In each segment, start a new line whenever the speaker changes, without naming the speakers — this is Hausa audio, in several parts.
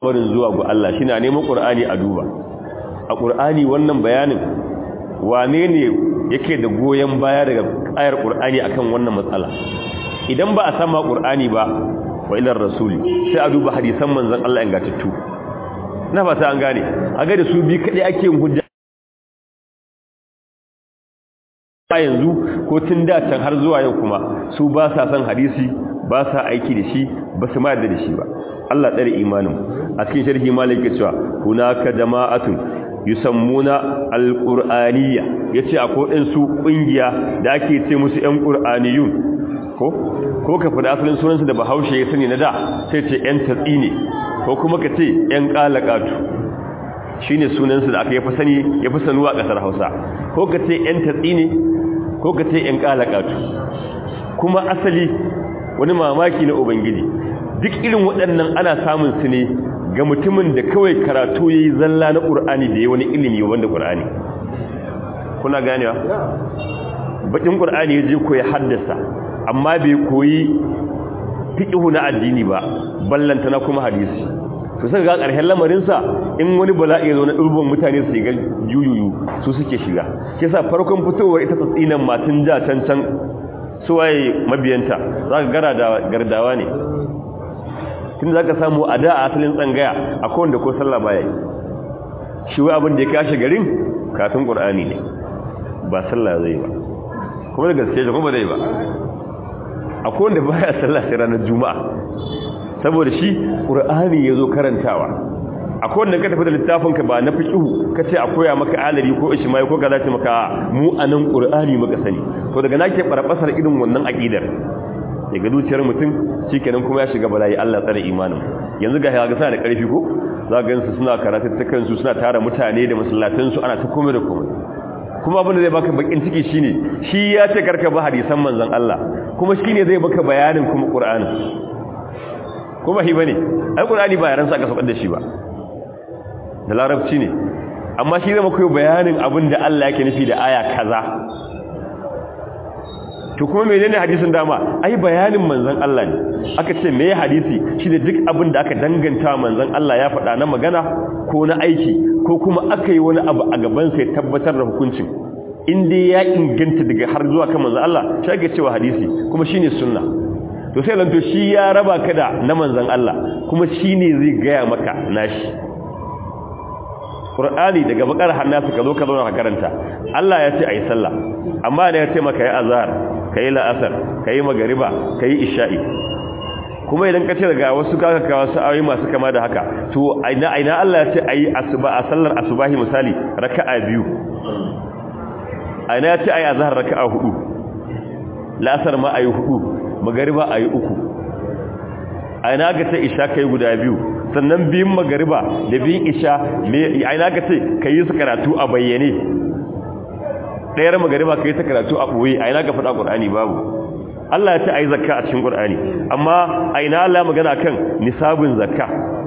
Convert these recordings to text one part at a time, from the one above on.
barin zuwa ga Allah shi na neman ƙur'ani a duba a ƙur'ani wannan bayanin wane ne yake da goyon baya daga ayar ƙur'ani akan wannan matsala idan ba a sama ƙur'ani ba wa ilar rasuli sai a duba hadisan manzon Allah ingantattu na fata an gane a ga da su bi kadai ake yin hujja a yanzu ko tun da can har zuwa yau kuma su ba sa san hadisi ba sa aiki da shi ba su ma da shi ba Allah tsare imanin a cikin sharhi malik cewa hunaka jama'atun yusammuna alqur'aniyya yace akwai ɗin su kungiya da ake ce musu ƴan qur'aniyun ko ko ka fada asalin sunansu da Bahaushe ya sani na da sai ce ƴan tatsi ne ko kuma ka ce ƴan qalaqatu shine sunansu da aka yafi sani yafi sanuwa a kasar Hausa ko ka ce ƴan tatsi ne ko ka ce ƴan qalaqatu kuma asali wani mamaki na ubangiji duk irin waɗannan ana samun su ne ga mutumin da kawai karatu yayi zalla na Qur'ani da yayi wani ilimi wanda Qur'ani kuna ganewa bakin Qur'ani yaje ko ya haddasa amma bai koyi fiqhu na addini ba ballanta na kuma hadisi to sai ga ƙarshen lamarin sa in wani bala'i ya zo na durbin mutane su ga yuyuyu su suke shiga kisa farkon fitowar ita tsinan matun ja can can suwaye mabiyanta zaka gara da gardawa ne tun za ka samu a da a asalin tsangaya a kowanda ko sallah baya shi wai abin da ya kashe garin katun ƙur'ani ne ba sallah zai ba kuma da gaske shi kuma zai ba a kowanda baya sallah sai ranar juma'a saboda shi ƙur'ani ya zo karantawa a kowanda ka tafi da littafinka ba na fiƙihu ka ce a koya maka alari ko ishimai ko gaza ce maka mu a nan ƙur'ani maka sani to daga na ke ɓarɓasar irin wannan aƙidar daga zuciyar mutum shikenan kuma ya shiga bala'i Allah tsare imanin yanzu ga ga suna da ƙarfi ko za ga gansu suna karatuttukan su suna tara mutane da masallatan su ana ta komai da komai kuma abin da zai baka bakin ciki shine shi ya ce karka ba hadisan manzon Allah kuma shine zai baka bayanin kuma Qur'ani kuma shi bane ai Qur'ani ba yaran sa aka saukar da shi ba da larabci ne amma shi zai maka bayanin abin da Allah yake nufi da aya kaza to kuma menene hadisin dama ai bayanin manzon Allah ne aka ce meye hadisi shine duk abin da aka danganta manzon Allah ya faɗa na magana ko na aiki ko kuma aka yi wani abu a gaban sai tabbatar da hukuncin inda ya inganta daga har zuwa kan manzon Allah shi ake cewa hadisi kuma shine sunna to sai lanto shi ya raba ka da na manzon Allah kuma shine zai gaya maka nashi Qur'ani daga bakar hannasu ka zo ka zauna ka karanta Allah ya ce ayi sallah amma da ya ce maka ya azhar kai la'asar kai magariba kai isha'i kuma idan ka ce daga wasu kaka ka wasu ayoyi masu kama da haka to aina aina Allah ya ce ayi asuba a sallar asubahi misali raka'a biyu aina ya ce ayi azhar raka'a hudu la'asar ma ayi hudu magariba ayi uku aina ga ta isha kai guda biyu sannan biyun magariba da biyun isha aina ga ce kai su karatu a bayyane ɗayar magariba ka yi ta karatu a ɓoye a ina ka faɗa ƙur'ani babu Allah ya ce a yi zakka a cikin ƙur'ani amma a ina Allah magana kan nisabin zakka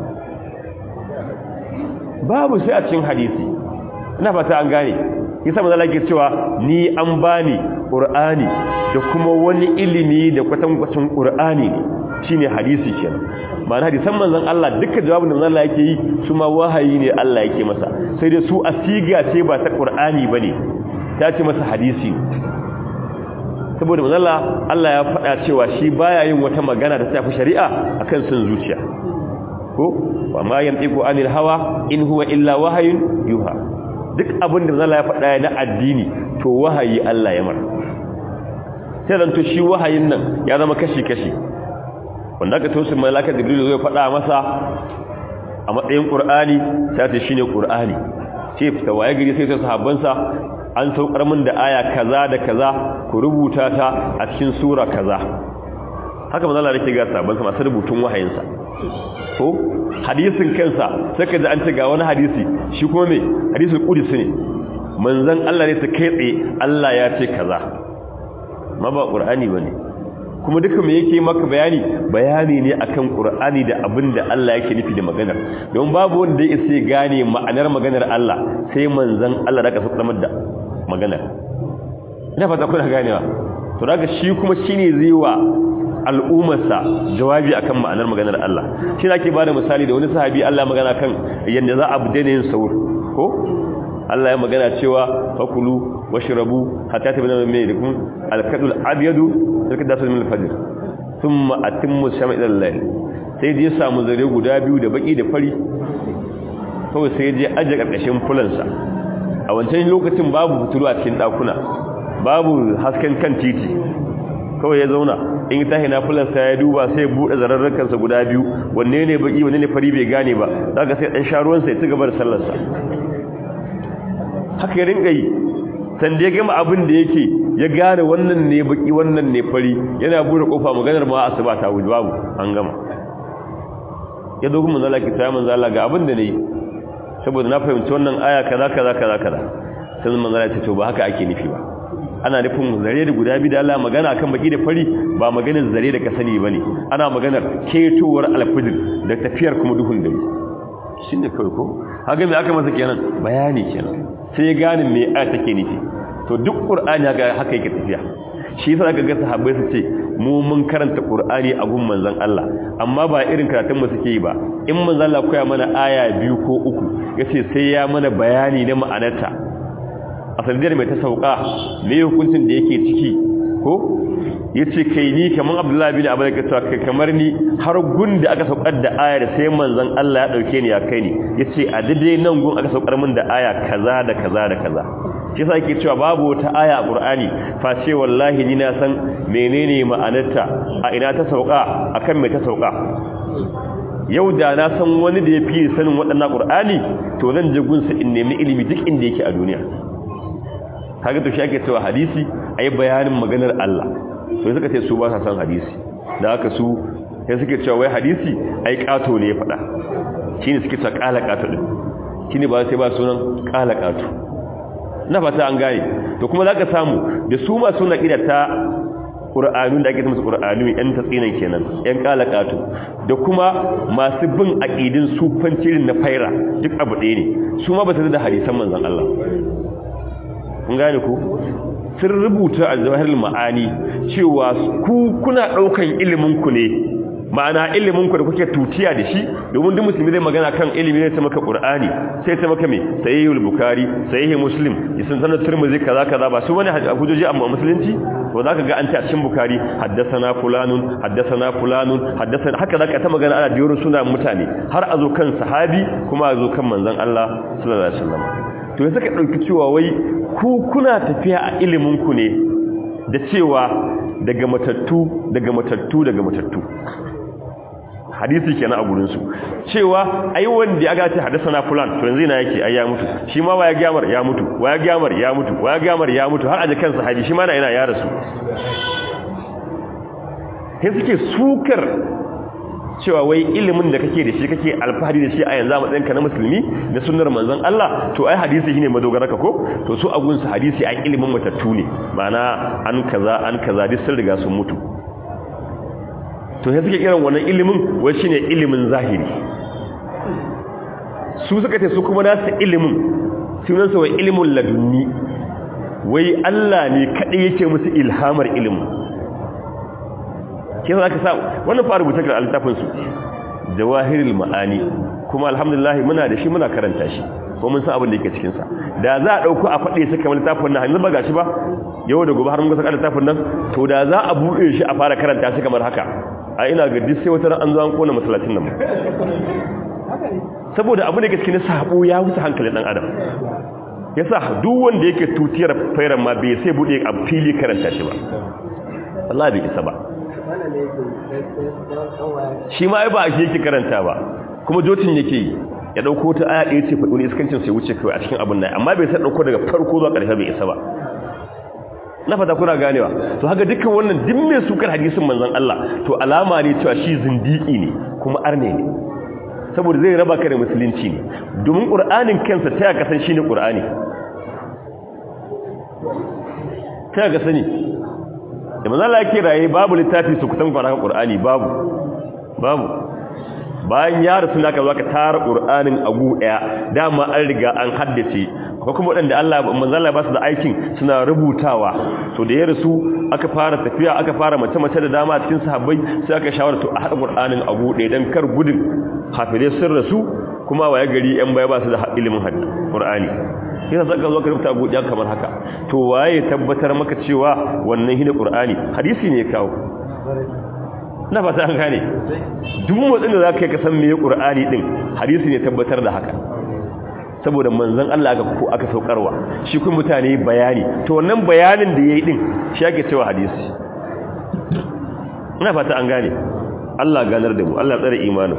babu sai a cikin hadisi ina fata an gane yasa mazala ke cewa ni an bani ƙur'ani da kuma wani ilimi da kwatankwacin ƙur'ani ne shine hadisi kenan ma'ana hadisan manzon Allah duka jawabin da manzon Allah yake yi su ma wahayi ne Allah yake masa sai dai su asiga ce ba ta ƙur'ani bane ta ce masa hadisi saboda manzala Allah ya faɗa cewa shi baya yin wata magana da tafi shari'a akan son zuciya ko wa ma yantiqu anil hawa in huwa illa wahayun yuha duk abin da manzala ya faɗa na addini to wahayi Allah ya mar sai dan to shi wahayin nan ya zama kashi kashi wanda ka tausin malaka jibril zai faɗa masa a matsayin qur'ani sai ta shine qur'ani ce fita waye gari sai ta sahabbansa an saukar min da aya kaza da kaza ku rubuta ta a cikin sura kaza haka manzo Allah yake ga sabon sa masu rubutun wahayinsa ko hadisin kansa sai ka ji an ce ga wani hadisi shi kuma me hadisul qudsi ne manzon Allah ne ta kai tsaye Allah ya ce kaza ma ba qur'ani bane kuma duka me yake maka bayani bayani ne akan qur'ani da abinda Allah yake nufi da maganar don babu wanda ya isa gane ma'anar maganar Allah sai manzon Allah da ka sadamar da maganar ina fata kuna ganewa to daga shi kuma shine zai wa al'ummarsa jawabi akan ma'anar maganar Allah shi ake bada misali da wani sahabi Allah magana kan yanda za a daina yin sahur ko Allah ya magana cewa fakulu washrabu hatta tabayyana min yadikum al-kadul abyadu tilka min al-fajr thumma atimmu shama ila al-layl sai je samu zare guda biyu da baki da fari kawai sai je aje karkashin fulansa a wancan lokacin babu fitulu a cikin dakuna babu hasken kan titi kawai ya zauna in ta hina fulansa ya duba sai bude zararrakansa guda biyu wanne ne baki wanne ne fari bai gane ba zaka sai dan sharuwansa ya ci gaba da sallarsa haka ya rinka yi san da ya gama abin da yake ya gane wannan ne baki wannan ne fari yana bude kofa maganar ma asuba ta wuce babu an gama ya dogon manzala ki ta manzala ga abin da ne saboda na fahimci wannan aya kaza kaza kaza kaza sai manzala ta ce ba haka ake nufi ba ana nufin zare da guda biyu da Allah magana akan baki da fari ba maganar zare da ka sani bane ana maganar ketowar alfijir da tafiyar kuma duhun dare shine kawai ko haka me aka masa kenan bayani kenan sai ya gane me aya take nufi to duk qur'ani haka haka yake tafiya shi yasa aka ga sahabbai su ce mu mun karanta qur'ani a gun manzon Allah amma ba irin karatun mu suke yi ba in manzon Allah koya mana aya biyu ko uku yace sai ya mana bayani na ma'anarta a sanadiyar mai ta sauka me hukuncin da yake ciki ko yace kai ni kaman Abdullahi bin Abu Bakar kai kamar ni har gun da aka saukar da ayar sai manzon Allah ya dauke ni ya kai ni yace a daidai nan gun aka saukar min da aya kaza da kaza da kaza shi yasa yake cewa babu wata aya a Qur'ani face wallahi ni na san menene ma'anarta a ina ta sauka akan me ta sauka yau da na san wani da ya fi sanin waɗannan Qur'ani to zan je gunsa in nemi ilimi duk inda yake a duniya kaga to shi ake cewa hadisi ayi bayanin maganar Allah to suka ce su ba sa san hadisi da haka su sai suke cewa wai hadisi ai kato ne ya faɗa shine suke cewa kala kato din shine ba sai ba sunan kala kato na fata an gane to kuma zaka samu da su ma suna kida ta Qur'anun da ake musu Qur'anu yan tatsinan kenan yan kala kato da kuma masu bin aqidin sufancirin na faira duk abu ɗaya ne su ma ba su da hadisan manzon Allah kun gane ku sun rubuta a zawahirul ma'ani cewa ku kuna daukan ilimin ku ne ma'ana ilimin ku da kuke tutiya da shi domin duk musulmi zai magana kan ilimi ne ta maka qur'ani sai ta maka me sahihul bukhari sahih muslim yasan sanar tirmidhi kaza kaza ba su wani hujjoji amma musulunci to zaka ga an ce a cikin bukhari haddathana fulanun haddathana fulanun haddathana haka zaka ta magana ana diyoro suna mutane har a zo kan sahabi kuma a zo kan manzon Allah sallallahu alaihi wasallam to ya saka ɗauki cewa wai ku kuna tafiya a iliminku ne da cewa daga matattu daga matattu daga matattu hadisi kenan a gurinsu cewa ai wanda ya gace hadasa na fulan to yanzu yana yake ai ya mutu shi ma waya gyamar ya mutu waya gyamar ya mutu waya gyamar ya mutu har aje kansa haji shi ma na yana ya rasu sai suke sukar cewa wai ilimin da kake da shi kake alfahari da shi a yanzu a matsayinka na musulmi na sunnar manzon Allah to ai hadisi shine madogararka ko to su agun su hadisi ai ilimin matattu ne ma'ana an kaza an kaza duk sun riga sun mutu to sai suke kiran wannan ilimin wai shine ilimin zahiri su suka ce su kuma nasu ilimin sunan sa wai ilimin ladunni wai Allah ne kadai yake musu ilhamar ilimin kin zaka sa wannan fa rubuta ga altafin su jawahirul maani kuma alhamdulillah muna da shi muna karanta shi ko mun san abin da yake cikin sa da za a dauko a fade shi kamar littafin nan hanzu ba gashi ba yau da gobe har mun ga saka littafin nan to da za a buɗe shi a fara karanta shi kamar haka a ina ga duk sai wata ran an zo an kona masallacin nan saboda abu da yake cikin sabo ya wuce hankalin dan adam yasa duk wanda yake tutiyar fairan ma bai sai bude a fili karanta shi ba wallahi bai isa ba shi ma ai ba shi yake karanta ba kuma jotin yake yi ya dauko ta aya ɗaya ce faɗi wani iskancin sai wuce kawai a cikin abin nan amma bai san dauko daga farko zuwa ƙarshe bai isa ba na fata kuna ganewa to haka dukkan wannan duk mai sukar hadisin manzon Allah to alama ne cewa shi zindiki ne kuma arne ne saboda zai raba ka da musulunci ne domin qur'anin kansa ta ka san shine qur'ani ta ga sani da manzon Allah yake raye babu littafi su kutan fara qur'ani babu babu bayan ya rasu naka zo ka tara qur'anin abu daya dama an riga an haddace ko kuma wadanda Allah manzo Allah ba su da aikin suna rubutawa to da ya rasu aka fara tafiya aka fara mace mace da dama cikin sahabbai sai aka shawara to a hada qur'anin abu daya dan kar gudun hafile sun rasu kuma waye gari yan baya ba su da ilimin hadda qur'ani yana zaka zo ka rubuta abu daya kamar haka to waye tabbatar maka cewa wannan hine qur'ani hadisi ne ya kawo na fata an gane duk motsin da zaka yi ka san meye qur'ani din hadisi ne tabbatar da haka saboda manzon Allah aka ko aka saukarwa shi kuma mutane bayani to wannan bayanin da yayi din shi ake cewa hadisi ina fata an gane Allah ganar da mu Allah tsare imanin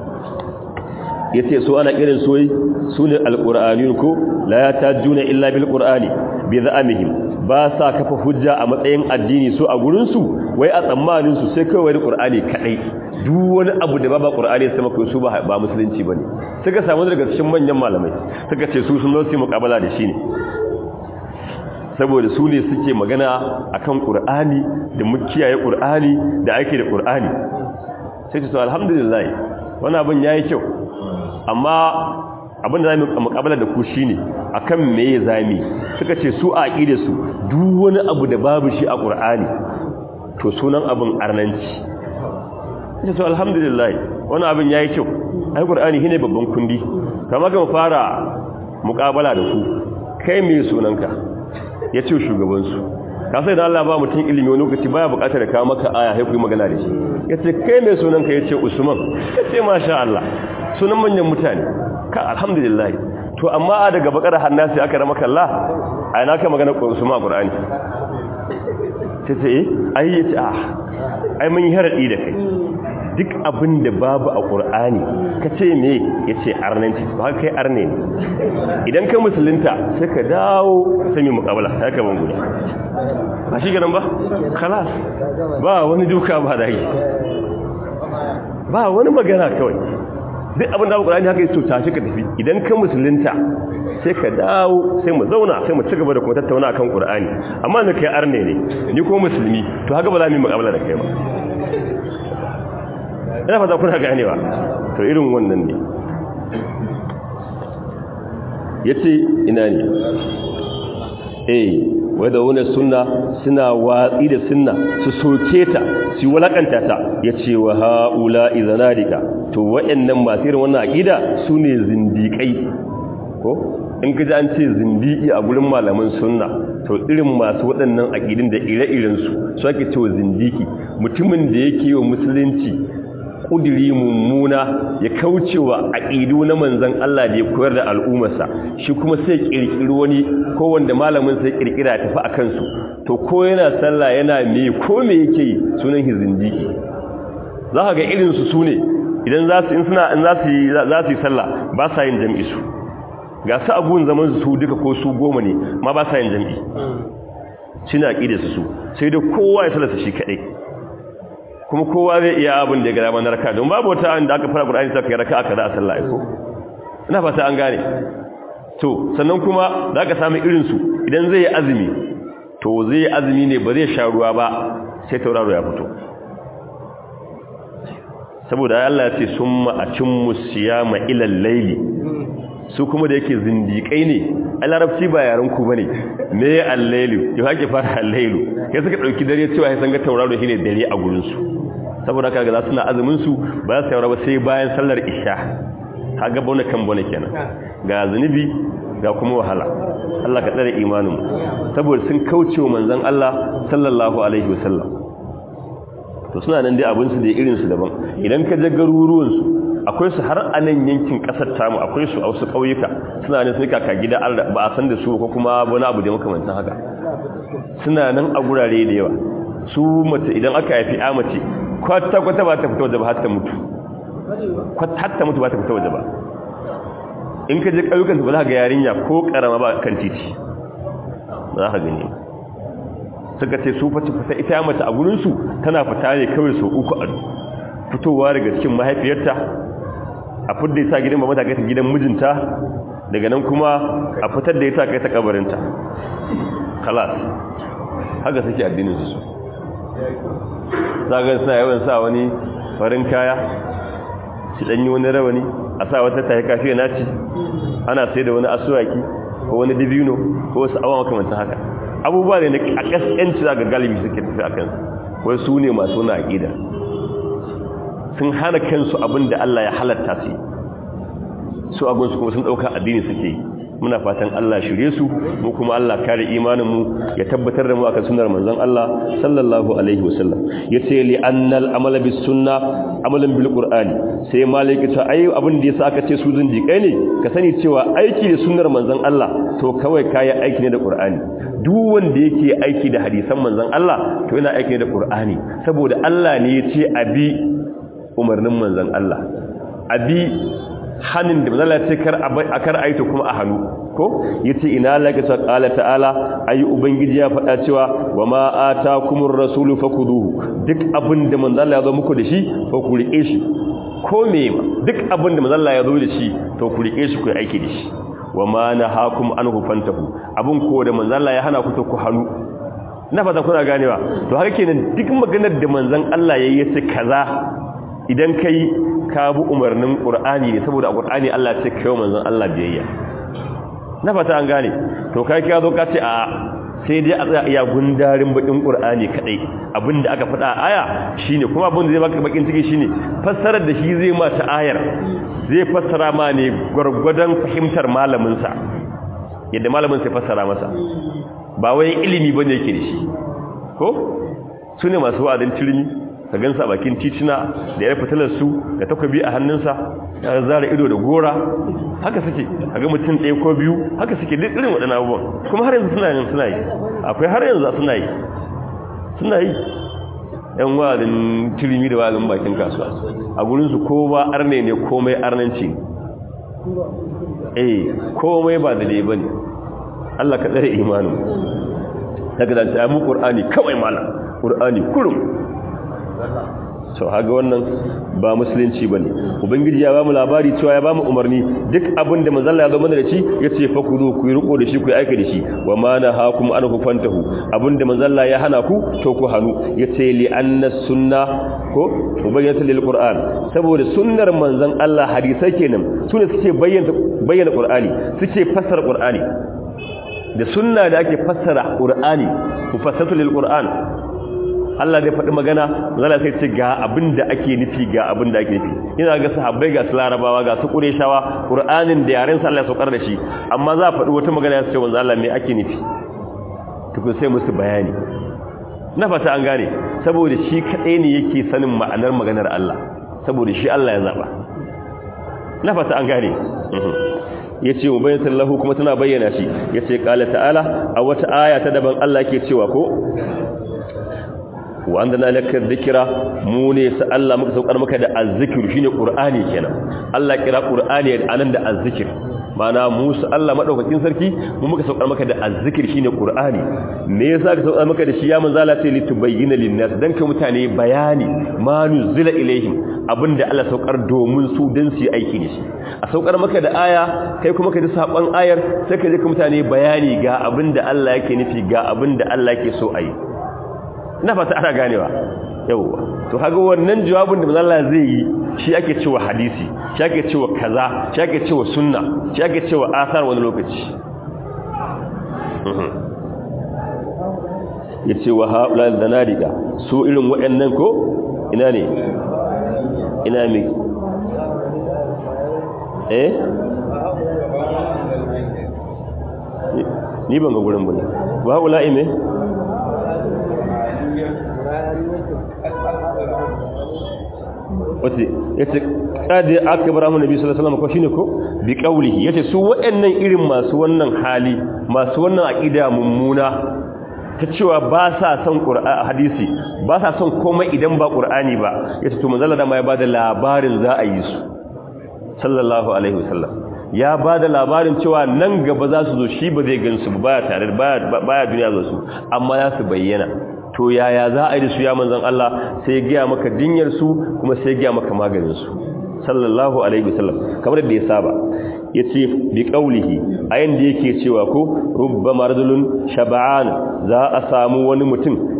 yace so ana irin soyi sune alqur'aniyun ko la yatajuna illa bil qur'ani bi za'amihim ba sa kafa hujja a matsayin addini su a gurin su wai a tsammanin su sai kawai da qur'ani kadai duk wani abu da ba qur'ani sai maka su ba ba musulunci bane suka samu daga cikin manyan malamai suka ce su sun zo su muqabala da shi ne saboda su ne suke magana akan qur'ani da mukiyaye qur'ani da ake da qur'ani sai su alhamdulillah wannan abin yayi kyau amma abin da zamu mukabala da ku shine akan meye zami suka ce su a aqide su duk wani abu da babu shi a Qur'ani to sunan abin arnanci sai to alhamdulillah wannan abin yayi kyau ai Qur'ani shine babban kundi kamar ga fara mukabala da ku kai me sunanka yace shugaban su ka sai da Allah ba mutum ilimi wani lokaci baya bukatar da kawo maka aya sai ku yi magana da shi yace kai me sunanka yace Usman yace masha Allah sunan manyan mutane ka alhamdulillah to amma daga bakar hannasi aka rama kalla ai na ka magana Usman Qur'ani tace eh ai yace ah ai mun yi haradi da kai duk abin da babu a Qur'ani kace me yace arnanci ba kai arne ne idan ka musulunta sai ka dawo sai mu muqabala sai ka banguda ba shi garan ba khalas ba wani duka ba da yi ba wani magana kawai duk abin da abu ƙulani haka yi so tashi ka tafi idan ka musulunta sai ka dawo sai mu zauna sai mu ci gaba da kuma tattauna kan ƙulani amma na kai arne ne ni ko musulmi to haka ba za mu yi makabala da kai ba ina fata kuna ganewa to irin wannan ne ya ce ina ne eh wadda wani suna suna watsi da suna su soke ta su walakanta ta ya ce wa ha'ula izanadika to wa'annan masu irin wannan aƙida su ne zindiƙai ko in ka ji an ce zindiki a gurin malaman sunna to irin masu waɗannan aƙidin da ire-irensu su ake cewa zindiki mutumin da yake wa musulunci ƙudiri mummuna ya kaucewa aƙidu na manzan Allah da ya koyar da al'ummarsa shi kuma sai ƙirƙiri wani ko wanda malamin sai ƙirƙira ya tafi a kansu to ko yana sallah yana me ko me yake yi sunan hizindiki za ka ga irinsu su ne idan za su in suna in za su yi za su yi sallah ba sa yin jam'i su ga su abun zaman su duka ko su goma ne ma ba sa yin jam'i suna ƙide su su sai da kowa ya sallasa shi kaɗai kuma kowa zai iya abin da ya gara manar raka don babu wata da aka fara ƙur'ani ta kai raka aka za a sallah ko ina fata an gane to sannan kuma za ka sami irinsu idan zai yi azumi to zai yi azumi ne ba zai sha ruwa ba sai tauraro ya fito saboda Allah ya ce sun ma'acin musiyama ilal laili su kuma da yake zindiƙai ne a larabci ba yaren ku bane me al-lailu yau hake fara al-lailu kai suka dauki dare cewa sai san ga tauraro shine dare a gurin su saboda kaga za suna azumin su ba za su yaura ba sai bayan sallar isha kaga bona kan bona kenan ga zunubi ga kuma wahala Allah ka tsare imanin mu saboda sun kauce wa manzon Allah sallallahu alaihi wasallam to suna nan dai abin su da irin su daban idan ka je garuruwan su akwai su har a nan yankin kasar tamu akwai su a wasu ƙauyuka suna nan sai kaka gida ba a san da su ko kuma wani abu da makamantan haka suna nan a gurare da yawa su mace idan aka haifi a mace kwata-kwata ba ta fita waje ba har ta mutu har ta mutu ba ta fita waje ba in ka je ƙauyukan su ba za ka ga yarinya ko ƙarama ba kan titi ba za ka gani suka ce su fata fita ita mace a gurinsu tana fita ne kawai sau uku a fitowa daga cikin mahaifiyarta a fidda ita gidan mamata kai ta gidan mijinta daga nan kuma a fitar da ita kai ta kabarinta kalas haka suke addinin su zagan suna yawan sa wani farin kaya shi danyi wani rawani a sa wata tayi kafiya naci ana sai da wani asuwaki ko wani dibino ko wasu awa makamantan haka abubuwa ne a kaskanci za ga galibi suke tafi a kansu wai su ne masu wani aƙida sun hana kansu abin da Allah ya halatta su su agunsu kuma sun ɗauka addini suke yi muna fatan Allah shirye su mu kuma Allah kare imaninmu ya tabbatar da mu akan sunnar manzon Allah sallallahu alaihi wasallam yace li annal amala bis sunna amalan bil qur'ani sai malaki ta ai abin da yasa aka ce su zindiƙai ne ka sani cewa aiki da sunnar manzon Allah to kawai kai aiki ne da qur'ani duk wanda yake aiki da hadisan manzon Allah to yana aiki ne da qur'ani saboda Allah ne ya ce abi umarnin manzon Allah abi hannun da mazala ce kar a kar aito kuma a hannu ko yace ina laka ta qala ta'ala ayi ubangiji ya faɗa cewa wa ma atakumur rasulu fakuduhu duk abin da manzo Allah ya zo muku da shi fa ku rike shi ko me ma duk abin da manzo Allah ya zo da shi to ku rike shi ku aiki da shi wa ma nahakum anhu fantahu abin ko da manzo Allah ya hana ku to ku hannu na fata kuna ganewa to haka kenan duk maganar da manzon Allah yayi yace kaza idan kai ka bi umarnin ƙur'ani ne saboda a ƙur'ani Allah ce kai manzon Allah biyayya na fata an gane to kai ka zo ka ce a sai dai a tsaya iya gundarin bakin ƙur'ani kadai abinda aka faɗa aya shine kuma abin da zai baka bakin ciki shine fassarar da shi zai ma ta ayar zai fassara ma ne gwargwadon fahimtar malamin sa yadda malamin sai fassara masa ba wai ilimi bane yake da shi ko sune masu wa'adin turmi ka gansa a bakin titina da ya fitilar su da takwabi a hannunsa ya zara ido da gora haka suke a ga mutum ɗaya ko biyu haka suke duk irin waɗannan abubuwan kuma har yanzu suna yin suna yi akwai har yanzu suna yi suna yi yan wa'adin turmi da wa'adin bakin kasuwa a gurinsu ko ba arne ne komai arnanci eh komai ba da dai bane Allah ka tsare imanin daga da ta mu qur'ani kawai malam qur'ani kurum so haga wannan ba musulunci bane ubangiji ya bamu labari cewa ya bamu umarni duk abin da manzon Allah ya zo mana da shi yace fa ku zo ku yi riko da shi ku yi aika da shi wa ma nahakum an fantahu abin da manzon Allah ya hana ku to ku hanu yace li anna sunna ko ubayyana lil qur'an saboda sunnar manzon Allah hadisai kenan sune suke bayyana bayyana qur'ani suke fassara qur'ani da sunna da ake fassara qur'ani mufassatu lil qur'an Allah zai faɗi magana zala sai ce ga abin da ake nufi ga abin da ake nufi ina ga sahabbai ga su larabawa ga su ƙureshawa ƙur'anin da yaren Allah ya saukar da shi amma za a faɗi wata magana ya ce wanzu Allah me ake nufi tukun sai musu bayani na fata an gane saboda shi kaɗai ne yake sanin ma'anar maganar Allah saboda shi Allah ya zaɓa na fata an gane ya ce mu bayyana sallahu kuma tana bayyana shi ya ce ƙala ta'ala a wata aya ta daban Allah ke cewa ko wa andana laka dhikra mu ne sa Allah muka saukar maka da azzikr shine qur'ani kenan Allah kira qur'ani anan da azzikr mana Musa Allah madaukakin sarki mu muka saukar maka da azzikr shine qur'ani me yasa ka saukar maka da shi ya manzo Allah sai litubayyana linnas dan ka mutane bayani ma nuzila ilaihim abinda Allah saukar domin su dan su yi aiki da shi a saukar maka da aya kai kuma ka ji saban ayar sai ka je ka mutane bayani ga abinda Allah yake nufi ga abinda Allah yake so a yi na fata ana ganewa yauwa to kaga wannan jawabin da manzo Allah zai yi shi ake cewa hadisi shi ake cewa kaza shi ake cewa sunna shi ake cewa asar wani lokaci yace wa haula danadiga su irin waɗannan ko ina ne ina me eh ni ban ga gurin bane wa haula ime wace yace kadi akbar mu nabi sallallahu alaihi wasallam ko shine ko bi qawlihi yace su waɗannan irin masu wannan hali masu wannan aqida mummuna ta cewa ba sa son qur'ani hadisi ba sa son komai idan ba qur'ani ba yace to manzala da ma ya bada labarin za a yi su sallallahu alaihi wasallam ya bada labarin cewa nan gaba za su zo shi ba zai gansu ba baya tare baya duniya zo su amma za su bayyana to yaya za a yi da su ya manzan Allah sai ya gaya maka dinyar su kuma sai ya gaya maka maganin su sallallahu alaihi wasallam kamar da ya saba yace bi qaulihi ayin da yake cewa ko rubba maradulun shab'an za a samu wani mutum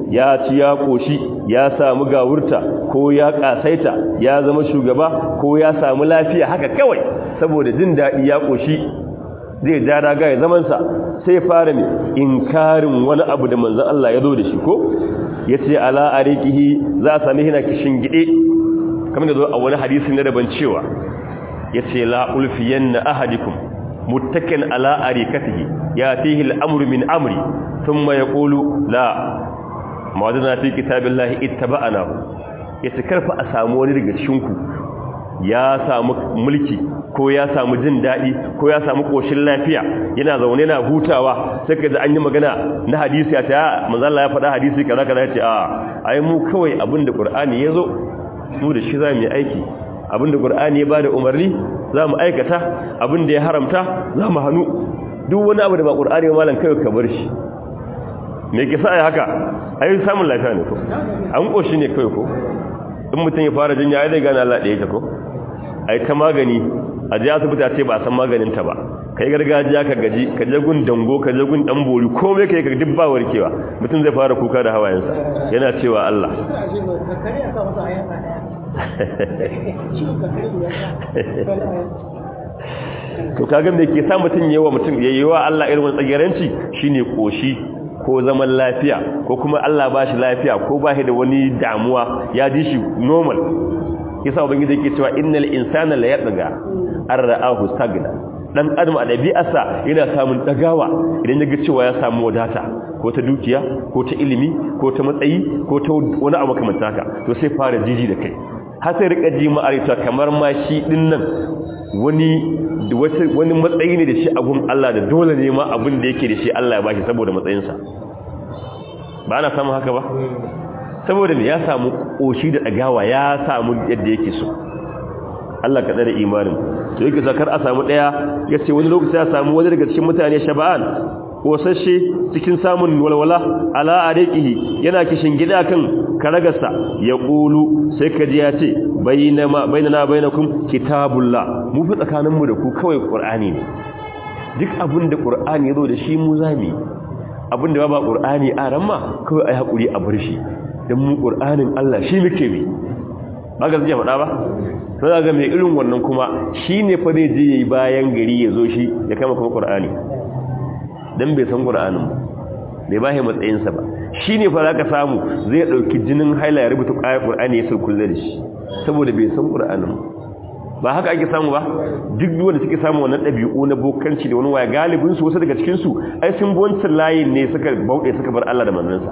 ya ci ya koshi ya samu gawurta ko ya kasaita ya zama shugaba ko ya samu lafiya haka kawai saboda jin daɗi ya koshi zai ja daga ya zamansa sai fara mai inkarin wani abu da manzan Allah ya zo da shi ko ya ce ala a rikihi za a sami hina kishin gide kamar da zo a wani hadisi na daban cewa ya ce la'ulfiyan na ahadikum muttakin ala a rikatihi ya tihi al'amuru min amri sun ma ya ƙolu la mawadana fi kitabin lahi ita ba'ana ya ce karfa a samu wani daga cikinku ya samu mulki ko ya samu jin daɗi ko ya samu ƙoshin lafiya yana zaune na hutawa sai ka ji an yi magana na hadisi a ta manzala ya faɗa hadisi kaza kaza ya ce a ai mu kawai abin da ƙur'ani ya zo mu da shi za mu yi aiki abin da ƙur'ani ya ba da umarni za mu aikata abin da ya haramta za mu hannu duk wani abu da ba ƙur'ani ya malam kawai ka bar shi me ke sa ai haka ai samun lafiya ne ko an ƙoshi ne kawai ko in mutum ya fara jinya ai zai gane Allah ɗaya ta ko ai ta magani a ji asibiti a ce ba a san maganinta ba kai gargajiya ka gaji ka je gun dango ka je gun dan bori komai kai ka duk ba warkewa mutum zai fara kuka da hawayensa yana cewa Allah to kaga me ke sa mutum yawa mutum yayiwa Allah irin wannan tsagiranci shine koshi ko zaman lafiya ko kuma Allah ba shi lafiya ko ba shi da wani damuwa ya ji shi normal yasa ubangiji yake cewa innal insana la yatgha an ra'ahu stagna dan adam a dabi'arsa yana samun dagawa idan yaga cewa ya samu wadata ko ta dukiya ko ta ilimi ko ta matsayi ko ta wani abu kamar haka to sai fara jiji da kai har sai rika ji ma'arita kamar ma shi din nan wani wani matsayi ne da shi a gun Allah da dole ne ma abin da yake da shi Allah ya bashi saboda matsayinsa ba na samun haka ba saboda ne ya samu koshi da dagawa ya samu yadda yake so Allah ka tsare imanin to yake zakar a samu daya yace wani lokaci ya samu wani daga cikin mutane shaba'an kosashe cikin samun walwala ala ariqihi yana kishin gida kan karagarsa ya qulu sai kaji ya ce bainama bainana bainakum kitabullah mu fi tsakaninmu da ku kawai qur'ani ne duk abin da qur'ani yazo da shi mu zami abin da ba qur'ani a ramma kawai ai hakuri a bar shi dan mu qur'anin Allah shi muke bi ba ga zai faɗa ba sai ga mai irin wannan kuma shine fa zai je yayi bayan gari ya zo shi ya kama kuma qur'ani dan bai san qur'anin ba bai bashi matsayinsa ba shine fa zaka samu zai dauki jinin haila ya rubuta ayat qur'ani ya sai kullu da shi saboda bai san qur'anin ba haka ake samu ba duk wanda suke samu wannan dabi'u na bokanci da wani waya galibin su wasu daga cikin su ai sun bi wancan layin ne suka bauɗe suka bar Allah da manzansa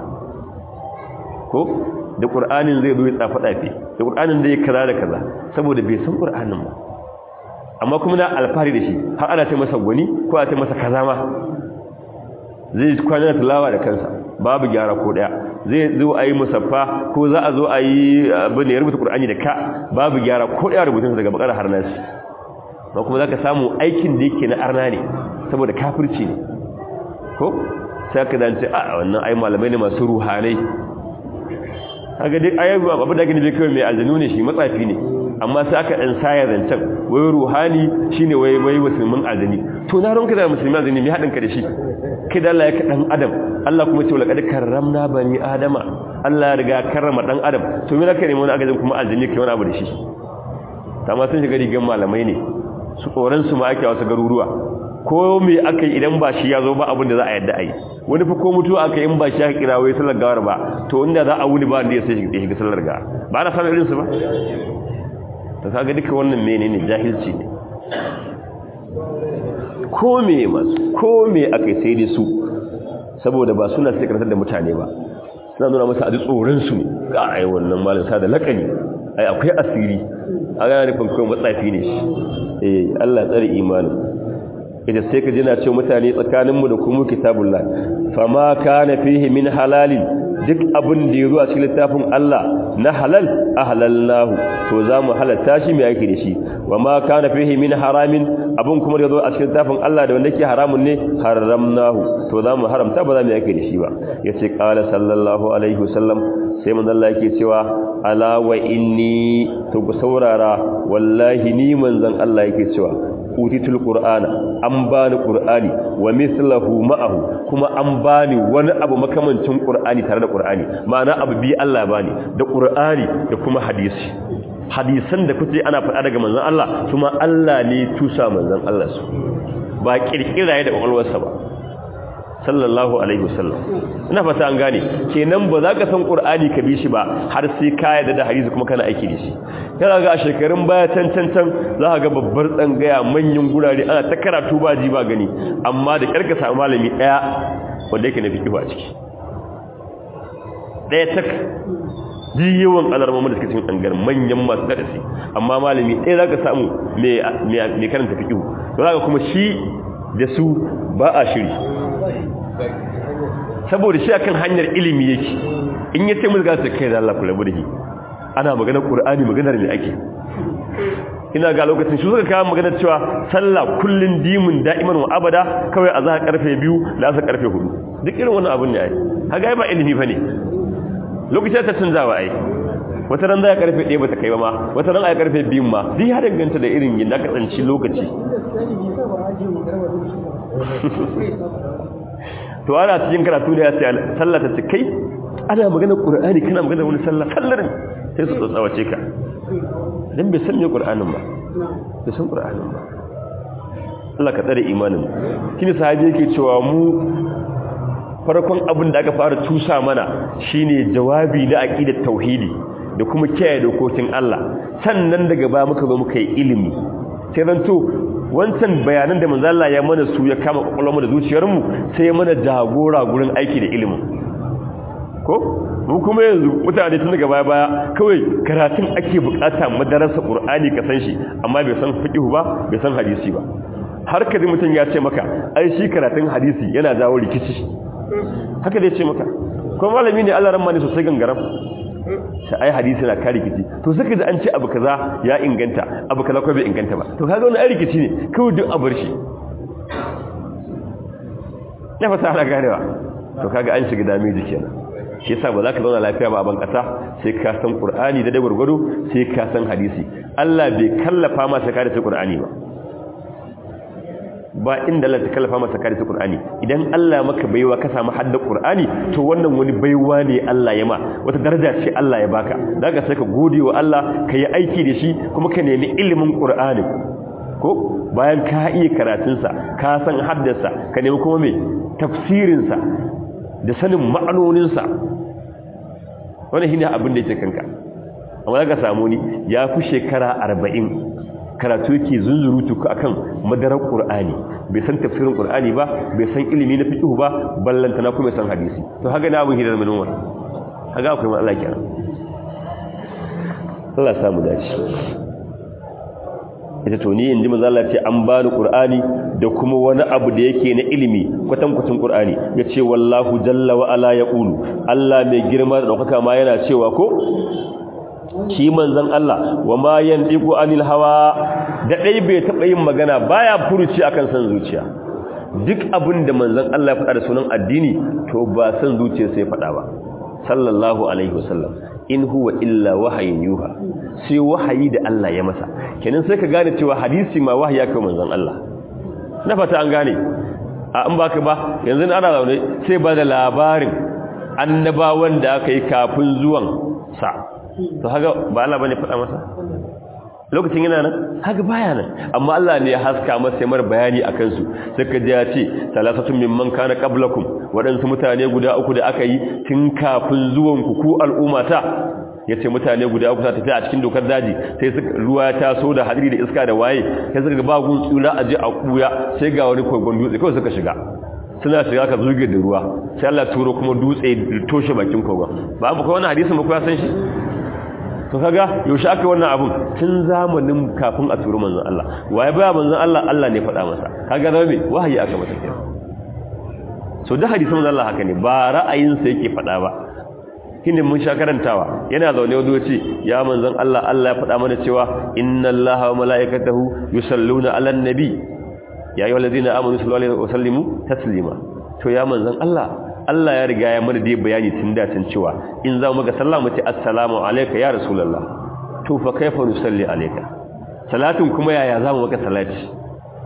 ko da qur'anin zai zo ya tsafa tsafe da qur'anin da ya kaza da kaza saboda bai san qur'anin ba amma kuma na alfahari da shi har ana ce masa gwani ko a ce masa kaza ma zai kwana tilawa da kansa babu gyara ko daya zai zo a yi musaffa ko za a zo a yi abin da ya rubuta ƙur'ani da ka babu gyara ko daya rubutunsa daga bakar har nasi ba kuma za ka samu aikin da yake na arna ne saboda kafirci ne ko sai ka zance a wannan ai malamai ne masu ruhanai haka dai ayyuka abu da gani bai kawai mai aljanu ne shi matsafi ne amma sai aka ɗan saya zancen wai ruhani shine wai wai musulmin aljani to na ranka da musulmin aljani mai haɗin ka da shi kai da Allah ya ka ɗan adam Allah kuma ce laqad karramna bani adama Allah ya riga karrama ɗan adam to me naka ne wani agajin kuma aljani kai wani abu da shi amma sun shiga rigan malamai ne su tsoron su ma ake wasu garuruwa ko me aka yi idan ba shi ya zo ba abin da za a yadda a yi wani fi ko mutuwa aka in ba shi aka kira wai sallar gawar ba to inda za a wuni ba da ya sai shiga sallar gawa ba na sanar irinsu ba ta kaga duka wannan menene jahilci ne ko me masu ko me aka sai da su saboda ba suna sai karantar da mutane ba suna nuna masa a ji tsoron su ne ga ai wannan malin sa da lakani ai akwai asiri a gana nufin kawai matsafi ne shi eh Allah tsare imanin ita sai ka jina ce mutane tsakaninmu da kuma kitabullah fama kana fihi min halalin duk abin da ya zo a cikin littafin Allah na halal ahlalnahu to za mu halatta shi mai yake da shi wa ma kana fihi min haramin abin kuma da ya zo a cikin littafin Allah da wanda yake haramun ne haramnahu to za mu haramta ba za mu yake da shi ba yace qala sallallahu alaihi wasallam sai manzo Allah yake cewa ala wa inni to ku saurara wallahi ni manzon Allah yake cewa utitul qur'ana an bani qur'ani wa mithluhu ma'ahu kuma an bani wani abu makamancin qur'ani tare da qur'ani ma'ana abu bi Allah bani da qur'ani da kuma hadisi hadisan da kuke ana faɗa daga manzon Allah kuma Allah ne tusa manzon Allah su ba kirkira da kwakwalwarsa ba sallallahu alaihi wasallam ina fata an gane kenan ba za ka san qur'ani ka bi shi ba har sai ka yarda da hadisi kuma kana aiki da shi kana ga a shekarun baya can can can za ka ga babbar tsangaya manyan gurare ana ta karatu ba ji ba gani amma da karka samu malami daya wanda yake na fiqh a ciki daya tak ji yawan alarmamu da suke cikin tsangar manyan masu darasi amma malami ɗaya za ka samu mai karanta fiƙihu to za ka kuma shi da su ba a shiri saboda shi akan hanyar ilimi yake in ya ce mulka su kai da Allah kula burhi ana maganar ƙur'ani maganar ne ake ina ga lokacin shi suka kawo maganar cewa sallah kullun dimin da'iman wa abada kawai a za karfe biyu da asa karfe hudu duk irin wannan abun ne ai haga ba ilimi fa ne lokacin ta canzawa ai wata ran za a karfe ɗaya ba ta kai ba ma wata ran a karfe biyun ma zai ya danganta da irin yin da ka tsanci lokaci to ana cikin karatu da ya ce sallah ta kai ana magana ƙur'ani kana magana wani sallah sallar sai su tsatsawace ka dan bai san me ƙur'anin ba bai san ƙur'anin ba Allah ka tsare imanin kini sahabi yake cewa mu farkon abin da aka fara tusa mana shine jawabi na aqidar tauhidi da kuma kiyaye dokokin Allah sannan daga ba muka zo muka yi ilimi sai zan to wancan bayanan da manzo Allah ya mana su ya kama kokolmu da zuciyarmu sai mana jagora gurin aiki da ilimin ko mu kuma yanzu mutane tun daga baya baya kawai karatun ake bukata madarasa qur'ani ka san shi amma bai san fiqh ba bai san hadisi ba har kaji mutum ya ce maka ai shi karatun hadisi yana jawo rikici haka dai ce maka kuma malami ne Allah ramma ne sosai gangaram sai ai hadisi na kare rikici to suka ji an ce abu kaza ya inganta abu kaza ko bai inganta ba to kaga wannan ai rikici ne kawai duk abar shi ya fata ana ganewa to kaga an shiga damiji kenan shi yasa ba za ka zauna lafiya ba a ban kasa sai ka san qur'ani da da gurgudu sai ka san hadisi Allah bai kallafa ma sai ka da qur'ani ba ba inda Allah ta kallafa masa kare Qur'ani idan Allah maka baiwa ka samu hadda Qur'ani to wannan wani baiwa ne Allah ya ma wata daraja ce Allah ya baka daga sai ka gode wa Allah ka yi aiki da shi kuma ka nemi ilimin Qur'ani ko bayan ka iya karatun sa ka san haddarsa ka nemi kuma me tafsirin sa da sanin ma'anonin sa wannan shine abin da yake kanka amma daga samu ni ya fi shekara 40 karatu yake zunzurutu akan madarar qur'ani bai san tafsirin qur'ani ba bai san ilimi na fiqh ba ballanta na kuma san hadisi to haka na abun hidar mun wannan haka akwai matsala kenan Allah ya samu dace ita to ni inji manzo Allah ce an bani qur'ani da kuma wani abu da yake na ilimi kwatan kwatan qur'ani yace wallahu jalla wa ala yaqulu Allah mai girma da daukaka ma yana cewa ko shi manzon Allah wa ma yandiqu anil hawa da dai bai taba yin magana baya furuci akan san zuciya duk abin da manzon Allah ya faɗa da sunan addini to ba san zuciya sai faɗa ba sallallahu alaihi wasallam in huwa illa wahayin yuha sai wahayi da Allah ya masa kenan sai ka gane cewa hadisi ma wahayi aka manzon Allah na fata an gane a in baka ba yanzu ana zaune sai ba da labarin annabawan da aka yi kafin zuwan sa to haka ba Allah bane faɗa masa lokacin yana nan haka baya nan amma Allah ne ya haska masa mar bayani akan su saka ji ya ce salasatun mimman kana qablakum waɗansu mutane guda uku da aka yi tun kafin zuwan ku ku al'ummata yace mutane guda uku ta tafi a cikin dokar daji sai suka ruwa ya taso da hadiri da iska da waye sai suka ba gun tsura aje a kuya sai ga wani kogon dutse kawai suka shiga suna shiga ka zuge da ruwa sai Allah turo kuma dutse toshe bakin kogon ba mu kai wannan hadisin ba ku ya san shi to kaga yaushe aka wannan abun tun zamanin kafin a turu manzon Allah waye baya manzon Allah Allah ne faɗa masa kaga rabe wahayi aka masa kenan so da hadisin manzon Allah haka ne ba ra'ayin sa yake faɗa ba kinde mun sha karantawa yana zaune wani wace ya manzon Allah Allah ya faɗa mana cewa inna Allaha wa malaikatahu yusalluna 'alan nabi ya ayyuhallazina amanu sallu alaihi wa sallimu taslima to ya manzon Allah Allah ya riga ya mana dai bayani tun da tun cewa in za mu ga sallah mu ce assalamu alayka ya rasulullah to fa kaifa nusalli alayka salatin kuma yaya za mu maka salati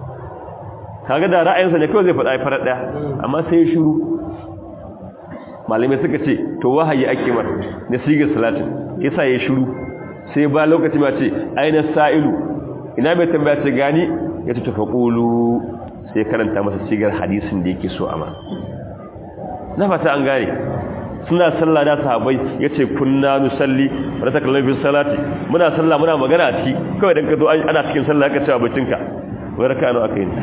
kaga da ra'ayinsa ne kawai zai faɗa farar ɗaya amma sai ya shiru malamai suka ce to wahayi ake mar na sigar salatin yasa ya shiru sai ba lokaci ma ce aina sa'ilu ina mai tambaya ce gani ya ce tafa ƙulu sai karanta masa sigar hadisin da yake so amma na fata an gane suna sallah da sahabbai yace kunna nusalli wa takallu fi salati muna sallah muna magana a ciki kawai dan ka zo ana cikin sallah ka cewa bacinka wai raka nawa kai ne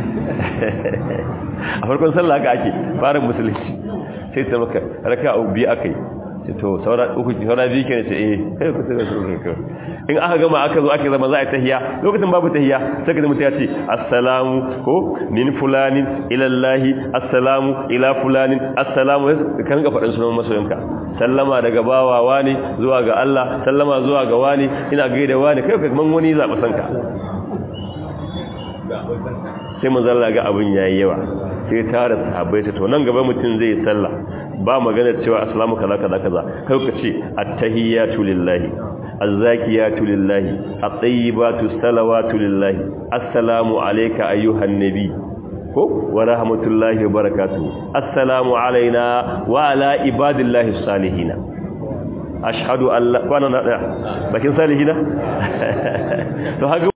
a farkon sallah haka ake fara musulunci sai ta maka raka biyu akai to saura uku saura biyu kenan ce eh kai ku tsaya su kai in aka gama aka zo aka zama za a tahiya lokacin babu tahiya sai ka mutum ya ce assalamu ko min fulanin ila Allah assalamu ila fulanin assalamu kan ga faɗin sunan masoyinka sallama daga bawa wani zuwa ga Allah sallama zuwa ga wani ina gaida wani kai kaman wani zaɓa sanka sai manzo Allah ga abin yayi yawa sai tare sahabbai ta to nan gaba mutum zai sallah ba magana cewa assalamu kaza kaza kaza kai ka ce attahiyatu lillahi azzakiyatu lillahi at-tayyibatu salawatu lillahi assalamu alayka ayyuhan nabi ko wa rahmatullahi wa barakatuh assalamu alaina wa ala ibadillahi salihin ashhadu an la kana na bakin salihina to haka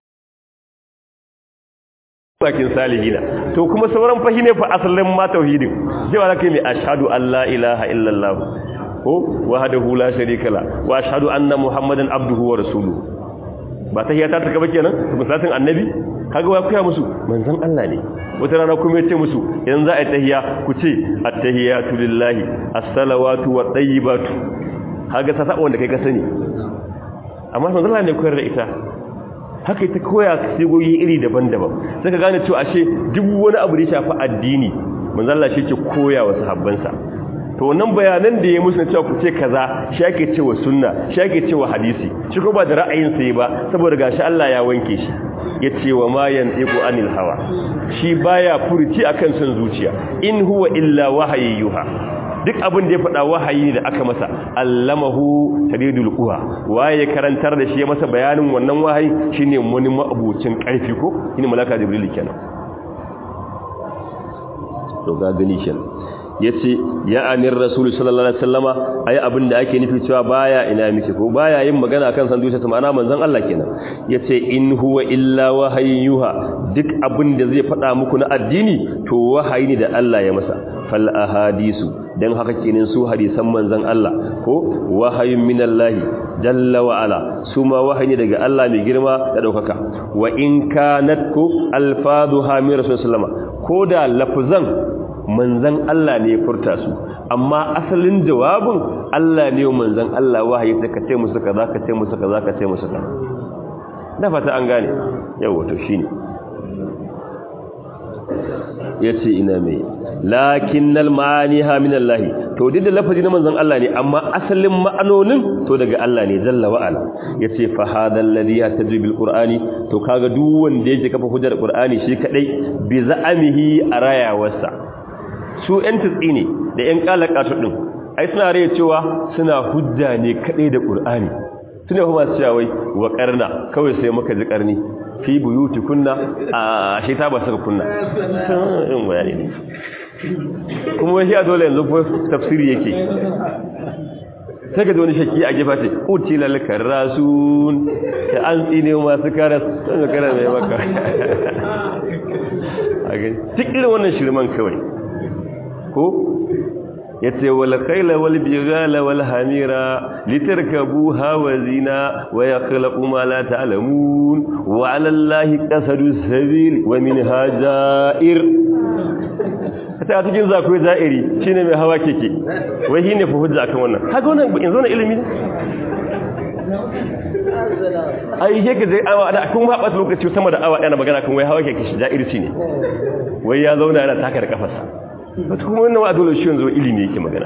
bakin salihina to kuma sauran fahi ne fa asalin ma tauhidin cewa zaka yi ashhadu an la ilaha illallah ko wahdahu la sharika la wa ashhadu anna muhammadan abduhu wa rasuluhu ba tahiyata ta gaba kenan misalin annabi kaga wa kuya musu manzon Allah ne wata rana kuma yace musu idan za a yi tahiya ku ce at-tahiyatu lillahi as-salawatu wa tayyibatu kaga ta saba wanda kai ka sani amma manzon Allah ne koyar da ita haka ita koya sigoyi iri daban-daban sai ka gane cewa ashe duk wani abu da ya shafi addini manzon Allah shi ke koya wa sahabbansa to wannan bayanan da ya musu na cewa ku ce kaza shi ake cewa sunna shi ake cewa hadisi shi ko ba da ra'ayin sa ba saboda gashi Allah ya wanke shi yace wa ma yantiqu anil hawa shi baya furuci akan son zuciya in huwa illa wahayyuha duk abin da ya faɗa wahayi da aka masa allamahu tadidul quwa waye karantar da shi ya masa bayanin wannan wahayi shine wani mabucin karfi ko shine malaka jibril kenan to ga gani kenan yace ya anir rasul sallallahu alaihi wasallama ai abin da ake nufi cewa baya ina miki ko baya yin magana akan san zuciya ma'ana manzon Allah kenan yace in huwa illa wahayyuha duk abin da zai faɗa muku na addini to wahayi ne da Allah ya masa fal ahadisu dan haka kenan su hadisan manzon Allah ko wahayin minallahi jalla wa ala su ma wahayi daga Allah mai girma da daukaka wa in kanat ku alfaduha min rasulullah ko da lafzan manzan Allah ne ya furta su amma asalin jawabin Allah ne manzan Allah wahayi ta kace musu kaza kace musu kaza kace musu kaza da fata an gane yawa to shine yace ina mai lakinnal ma'aniha min Allah to duk da lafazi na manzon Allah ne amma asalin ma'anonin to daga Allah ne jalla wa ala yace fa hadal ladhi yataji bil qur'ani to kaga duk wanda yake kafa hujjar qur'ani shi kadai bi za'amihi arayawarsa su ‘yan tutsi ne da ‘yan ƙalaƙatu ɗin ai suna rai cewa suna hujja ne kaɗai da ƙur'ani suna kuma cewa wai wa ƙarna kawai sai muka ji ƙarni fi buyuti kunna a shi ta ba suka kunna sun bayani ne kuma wai shi a dole yanzu ko tafsiri yake sai ka ji wani shakki a gefa ce uci lalakar rasun ta an tsine masu karas sun kara mai maka a gani duk irin wannan shirman kawai ko yace wal khayla wal bighala wal hamira litarkabuha wa zina wa yakhluqu ma la ta'lamun wa 'ala allahi qasadu sabil wa minha ja'ir ta cikin zakoyi za'iri shine mai hawa keke wai shine fa hujja akan wannan kaga wannan yanzu na ilimi ne ai yake zai awa da kun haɓa lokaci sama da awa ɗaya magana kan wai hawa keke shi ja'irci ne wai ya zauna yana taka da kafarsa wata kuma wannan wa dole shi yanzu ilimi yake magana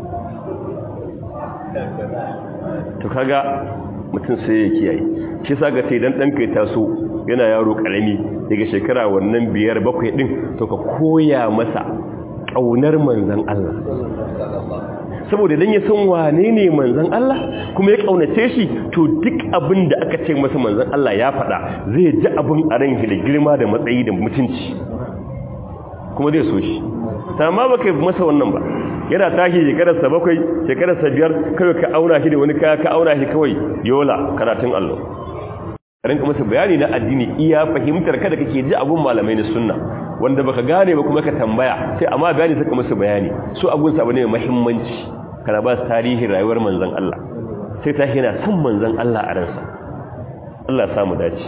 to kaga mutum sai ya kiyaye shi sa ga sai dan dan kai taso yana yaro karami daga shekara wannan biyar bakwai din to ka koya masa kaunar manzon Allah saboda dan ya san wane ne manzon Allah kuma ya kaunace shi to duk abin da aka ce masa manzon Allah ya faɗa zai ji abin a ran da girma da matsayi da mutunci kuma zai so shi amma baka yi masa wannan ba yana tashi shekararsa bakwai shekararsa biyar kawai ka auna shi da wani kaya ka auna shi kawai yola karatun allo rinka masa bayani na addini iya fahimtar kada kake ji abun malamai na sunna wanda baka gane ba kuma ka tambaya sai amma bayani suka masa bayani su abun sa bane mai muhimmanci kana ba su tarihin rayuwar manzon Allah sai ta yana son manzon Allah a ransa Allah ya samu dace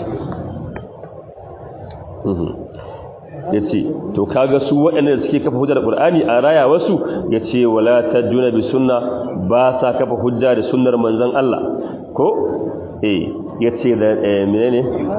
yace to kaga su waɗanda suke kafa hujjar Qur'ani a raya wasu yace wala tajuna bi sunna ba sa kafa hujja da sunnar manzon Allah ko eh yace da menene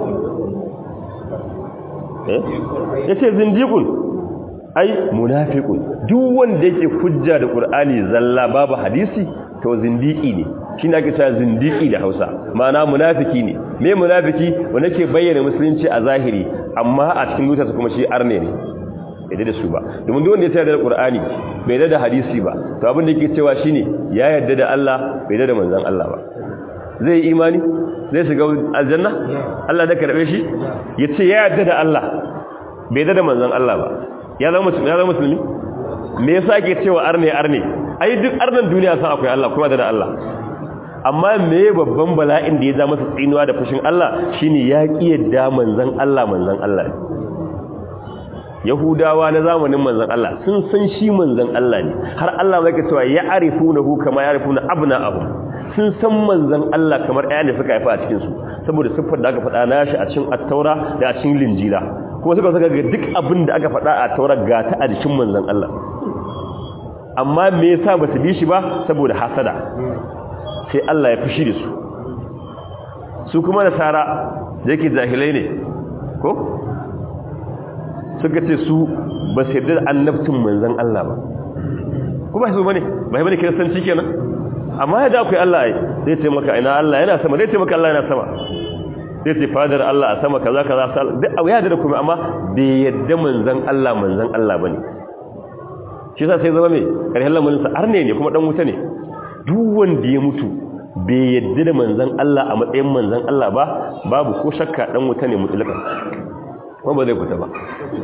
eh yace zindiqun ai munafiqun duk wanda yake hujja da Qur'ani zalla babu hadisi to zindiki ne shi ne ake cewa zindiki da Hausa ma'ana munafiki ne me munafiki wanda ke bayyana musulunci a zahiri amma a cikin zuciyarsa kuma shi arne ne bai da su ba domin duk wanda ya tsaya da Qur'ani bai da hadisi ba to abin da yake cewa shine ya yarda da Allah bai da manzon Allah ba zai imani zai shiga aljanna Allah da karbe shi yace ya yarda da Allah bai da manzon Allah ba ya zama musulmi ya zama musulmi me yasa ke cewa arne arne ai duk arnan duniya san akwai Allah kuma da Allah amma me babban bala'in da ya zama masa tsinuwa da fushin Allah shine ya kiyarda manzon Allah manzon Allah Yahudawa na zamanin manzon Allah sun san shi manzon Allah ne har Allah zai cewa ya arifunahu kama ya arifuna abna'ahu sun san manzon Allah kamar ɗaya ne suka haifa a cikin su saboda siffar da aka faɗa na shi a cikin at-taura da a cikin linjila kuma suka saka ga duk abin da aka faɗa a taura ga ta a jikin manzon Allah amma me yasa ba su bi shi ba saboda hasada sai Allah ya fushi da su su kuma nasara da yake jahilai ne ko suka ce su ba su yarda da annabtin manzon Allah ba ko ba su bane ba bane kiristanci kenan amma yadda akwai Allah ai zai ce maka ina Allah yana sama zai ce maka Allah yana sama zai ce fadar Allah a sama kaza kaza duk abu ya da kuma amma bai yadda manzon Allah manzon Allah bane shi yasa sai zama mai karshen lamarin sa arne ne kuma dan wuta ne duk wanda ya mutu bai yadda da manzon Allah a matsayin manzon Allah ba babu ko shakka dan wuta ne mutlaka kuma ba zai fita ba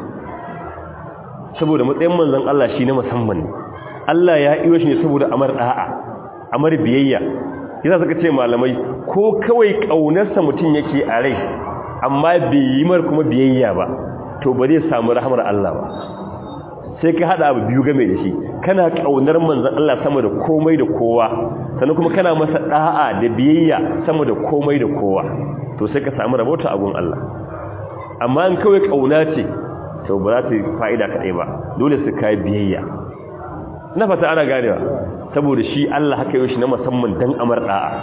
saboda matsayin manzon Allah shi ne musamman ne Allah ya iyo shi ne saboda amar da'a amar biyayya yasa suka ce malamai ko kawai kaunarsa mutum yake a rai amma bai yi mar kuma biyayya ba to ba zai samu rahamar Allah ba sai ka hada abu biyu game da shi kana kaunar manzon Allah sama da komai da kowa sannan kuma kana masa da'a da biyayya sama da komai da kowa to sai ka samu rabota a gun Allah amma in kawai kauna ce to ba za ta yi fa'ida kaɗai ba dole su kai biyayya na fata ana ganewa saboda shi Allah haka yau shi na musamman dan amar da'a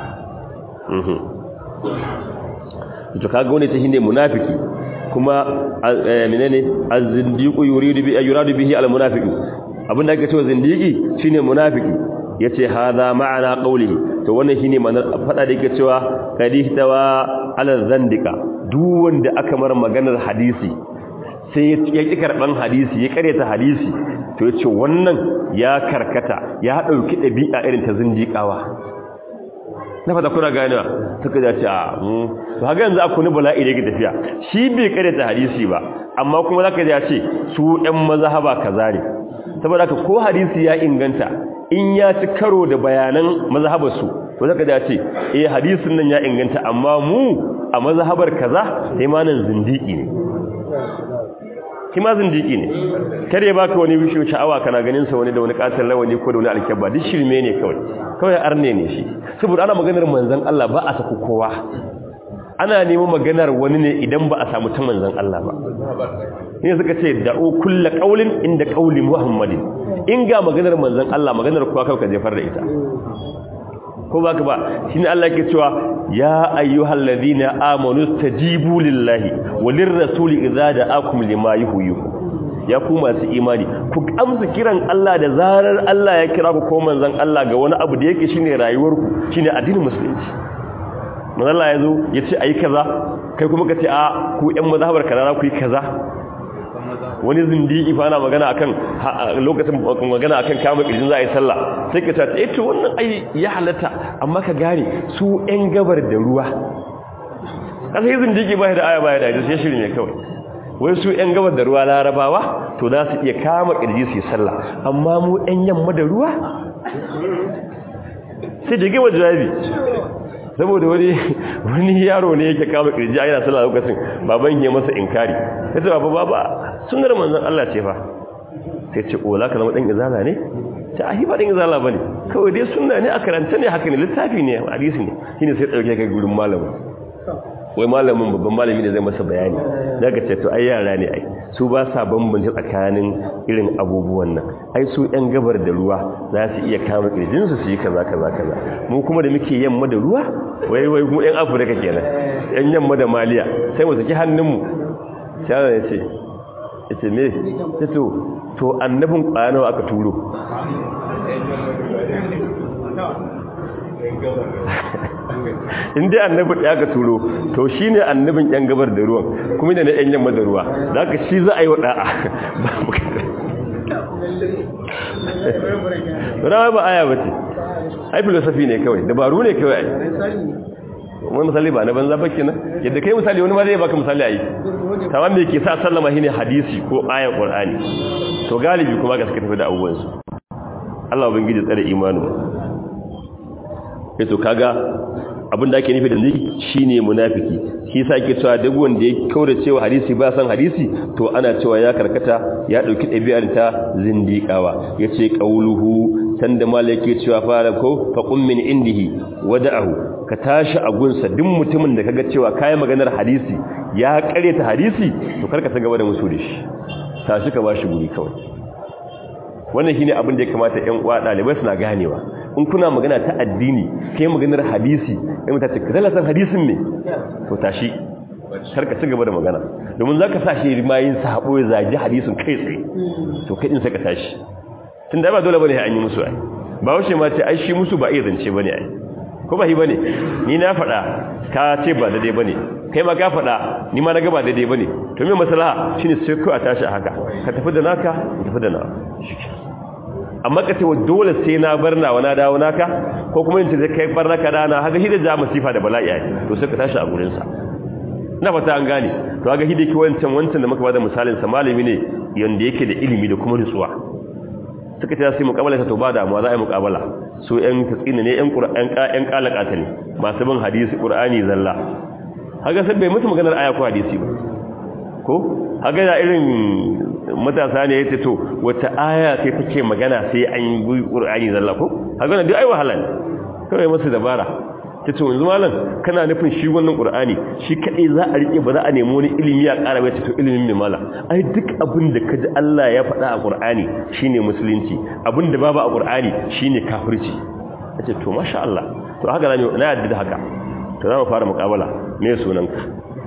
to kaga wani ta shine munafiki kuma menene az-zindiqu yuridu bi yuradu bihi al-munafiqu abinda ake cewa zindiki shine munafiki yace hada ma'ana qawlihi to wannan shine ma'anar fada da yake cewa kadihtawa ala zandika duk wanda aka mar maganar hadisi sai ya ƙi karɓan hadisi ya ƙareta hadisi to ya ce wannan ya karkata ya ɗauki ɗabi'a irin ta zindiƙawa na fata kuna ganewa suka zace a mu to haka yanzu aku ni bala'i da yake tafiya shi bai ƙareta hadisi ba amma kuma zaka ji ya ce su ɗan mazhaba kaza ne saboda haka ko hadisi ya inganta in ya ci karo da bayanan mazhabarsu to zaka ji ya ce eh hadisin nan ya inganta amma mu a mazhabar kaza sai ma nan zindiki ne shi ma zindiki ne kar ya baka wani bishiyo sha'awa kana ganin sa wani da wani katar lawani ko da wani alkyabba duk shirme ne kawai kawai arne ne shi saboda ana maganar manzon Allah ba a saku kowa ana neman maganar wani ne idan ba a samu ta manzon Allah ba ne suka ce da'u kullu qaulin inda qauli muhammadin in ga maganar manzon Allah maganar kowa kawai ka jefar da ita ko baka ba shine Allah yake cewa ya ayyuhal ladina amanu tajibu lillahi walir rasuli idza da'akum lima yuhyikum ya ku masu imani ku amsa kiran Allah da zarar Allah ya kira ku ko manzon Allah ga wani abu da yake shine rayuwarku shine addinin musulunci manzon Allah yazo yace ayi kaza kai kuma kace a ku ƴan mazhabar kaza ku yi kaza wani zindigi fa ana magana akan lokacin magana akan kama kirjin za a yi sallah sai ka tace eh to wannan ai ya halatta amma ka gane su ɗan gabar da ruwa kasa yi zindigi ba da aya ba da hadisi ya shiri ne kawai wai su yan gabar da ruwa larabawa to za su iya kama kirji su yi sallah amma mu yan yamma da ruwa sai da gaba jawabi saboda wani wani yaro ne yake kama kirji a yana sallah lokacin baban ya masa inkari sai ce baba baba sunnar manzon Allah ce fa sai ce o zaka zama dan izala ne ta ahi ba dan izala bane kawai dai sunna ne a karanta ne haka ne littafi ne hadisi ne shine sai dauke kai gurin malamin wai malamin babban malami ne zai masa bayani daga ce to ai yara ne ai su ba sa bambance tsakanin irin abubuwan nan ai su yan gabar da ruwa za su iya kama kirjin su su yi kaza kaza kaza mu kuma da muke yamma da ruwa wai wai mu yan afirka kenan yan yamma da maliya sai mu saki hannunmu sai ya ce yace me to to annabin kwanawa aka turo in dai annabi da aka turo to shine annabin yan gabar da ruwan kuma ne na yan yamma da ruwa zaka shi za a yi wada'a ba ba aya bace ai philosophy ne kawai dabaru ne kawai wani misali ba na banza ba kenan yadda kai misali wani ma zai baka misali ayi tamam me yake sa sallama shine hadisi ko ayar qur'ani to galibi kuma ga suka tafi da abubuwan su Allah ubangiji tsare imanu to kaga abin da ake nufi da ziki shine munafiki shi yasa ake cewa duk wanda ya kaura cewa hadisi ba san hadisi to ana cewa ya karkata ya dauki dabi'ar ta zindiqawa yace qauluhu sanda malaka cewa fara ko fa qum min indihi wada'ahu ka tashi a gunsa duk mutumin da kaga cewa kai maganar hadisi ya kare ta hadisi to karka ta gaba da musu da shi tashi ka bashi guri kawai wannan shine abin da ya kamata ƴan uwa dalibai suna ganewa in kuna magana ta addini kai maganar hadisi kai mutata ka san hadisin ne to tashi karka ci gaba da magana domin zaka sa shi rimayin sahabo ya zagi hadisin kai tsaye to kai din sai ka tashi tunda ba dole bane an yi musu ai ba wace ma ce ai shi musu ba iya zance bane ai ko ba hi bane ni na faɗa ka ce ba daidai bane kai ma ka faɗa ni ma na ga ba daidai bane to me maslaha shine sai ku a tashi haka ka tafi da naka ka tafi da nawa amma ka ce wa dole sai na bar nawa na dawo naka ko kuma in ce kai bar naka dana haka hidda ja masifa da bala'i ai to sai ka tashi a gurin sa na fata an gane to haka hidda ki wancan wancan da muka bada misalin sa malami ne yanda yake da ilimi da kuma nutsuwa suka ce sai muqabala ta to ba damuwa za a yi muqabala su ƴan tsina ne ƴan qur'an ƴan kalakata ne masu bin hadisi qur'ani zalla haka sai bai musu maganar aya ko hadisi ba ko haka da irin matasa ne yace to wata aya sai take magana sai an yi qur'ani zalla ko haka duk ai wahala ne kawai musu dabara ta ce wanzu malam kana nufin shi wannan ƙur'ani shi kaɗai za a riƙe ba za a nemi wani ilimi ya ƙara bai to ilimin mai mala ai duk abin da ka ji Allah ya faɗa a ƙur'ani shine musulunci abin da babu a ƙur'ani shine kafirci ta ce to masha Allah to haka na na yadda da haka to za mu fara muƙabala me sunanka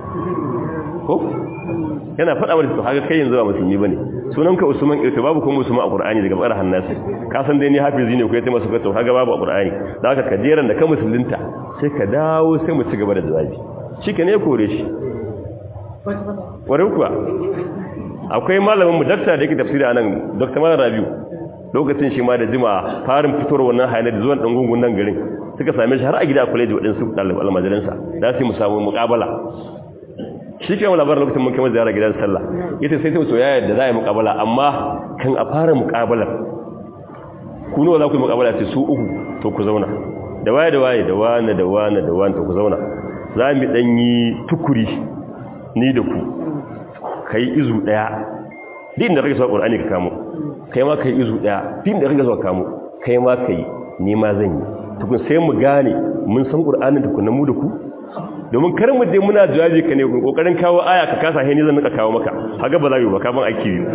ko yana faɗa mana to haka kai yanzu ba musulmi bane sunanka Usman irto babu kuma Usman a Qur'ani daga bakar hannasi ka san dai ni hafizi ne ko yace masa to haka babu a Qur'ani da haka ka jeran da ka musulunta sai ka dawo sai mu ci gaba da jawabi shike ne kore shi ware kuwa akwai malamin mu dakta da yake tafsiri anan Dr. Malam Rabiu lokacin shi ma da jima farin fitowar wannan hayana da zuwan dan gungun nan garin suka same shi har a gida a college waɗansu ɗaliban almajiransa da su mu samu muƙabala shi ke labarin lokacin mun kai ziyara gidan sallah ita sai sai to ya yadda za a yi muƙabala amma kan a fara muƙabalar ku nawa za ku yi muƙabala sai su uku to ku zauna da waye da waye da wani da wani da wani to ku zauna za mu dan yi tukuri ni da ku kai izu daya din da rage zuwa qur'ani ka kamo kai ma kai izu daya din da rage zuwa kamo kai ma kai ni ma zan yi tukun sai mu gane mun san qur'anin tukun mu da ku domin kar mu je muna jawabi ka ne kokarin kawo aya ka kasa he ni zan nika kawo maka haga ba za yi ba ka ban aiki biyu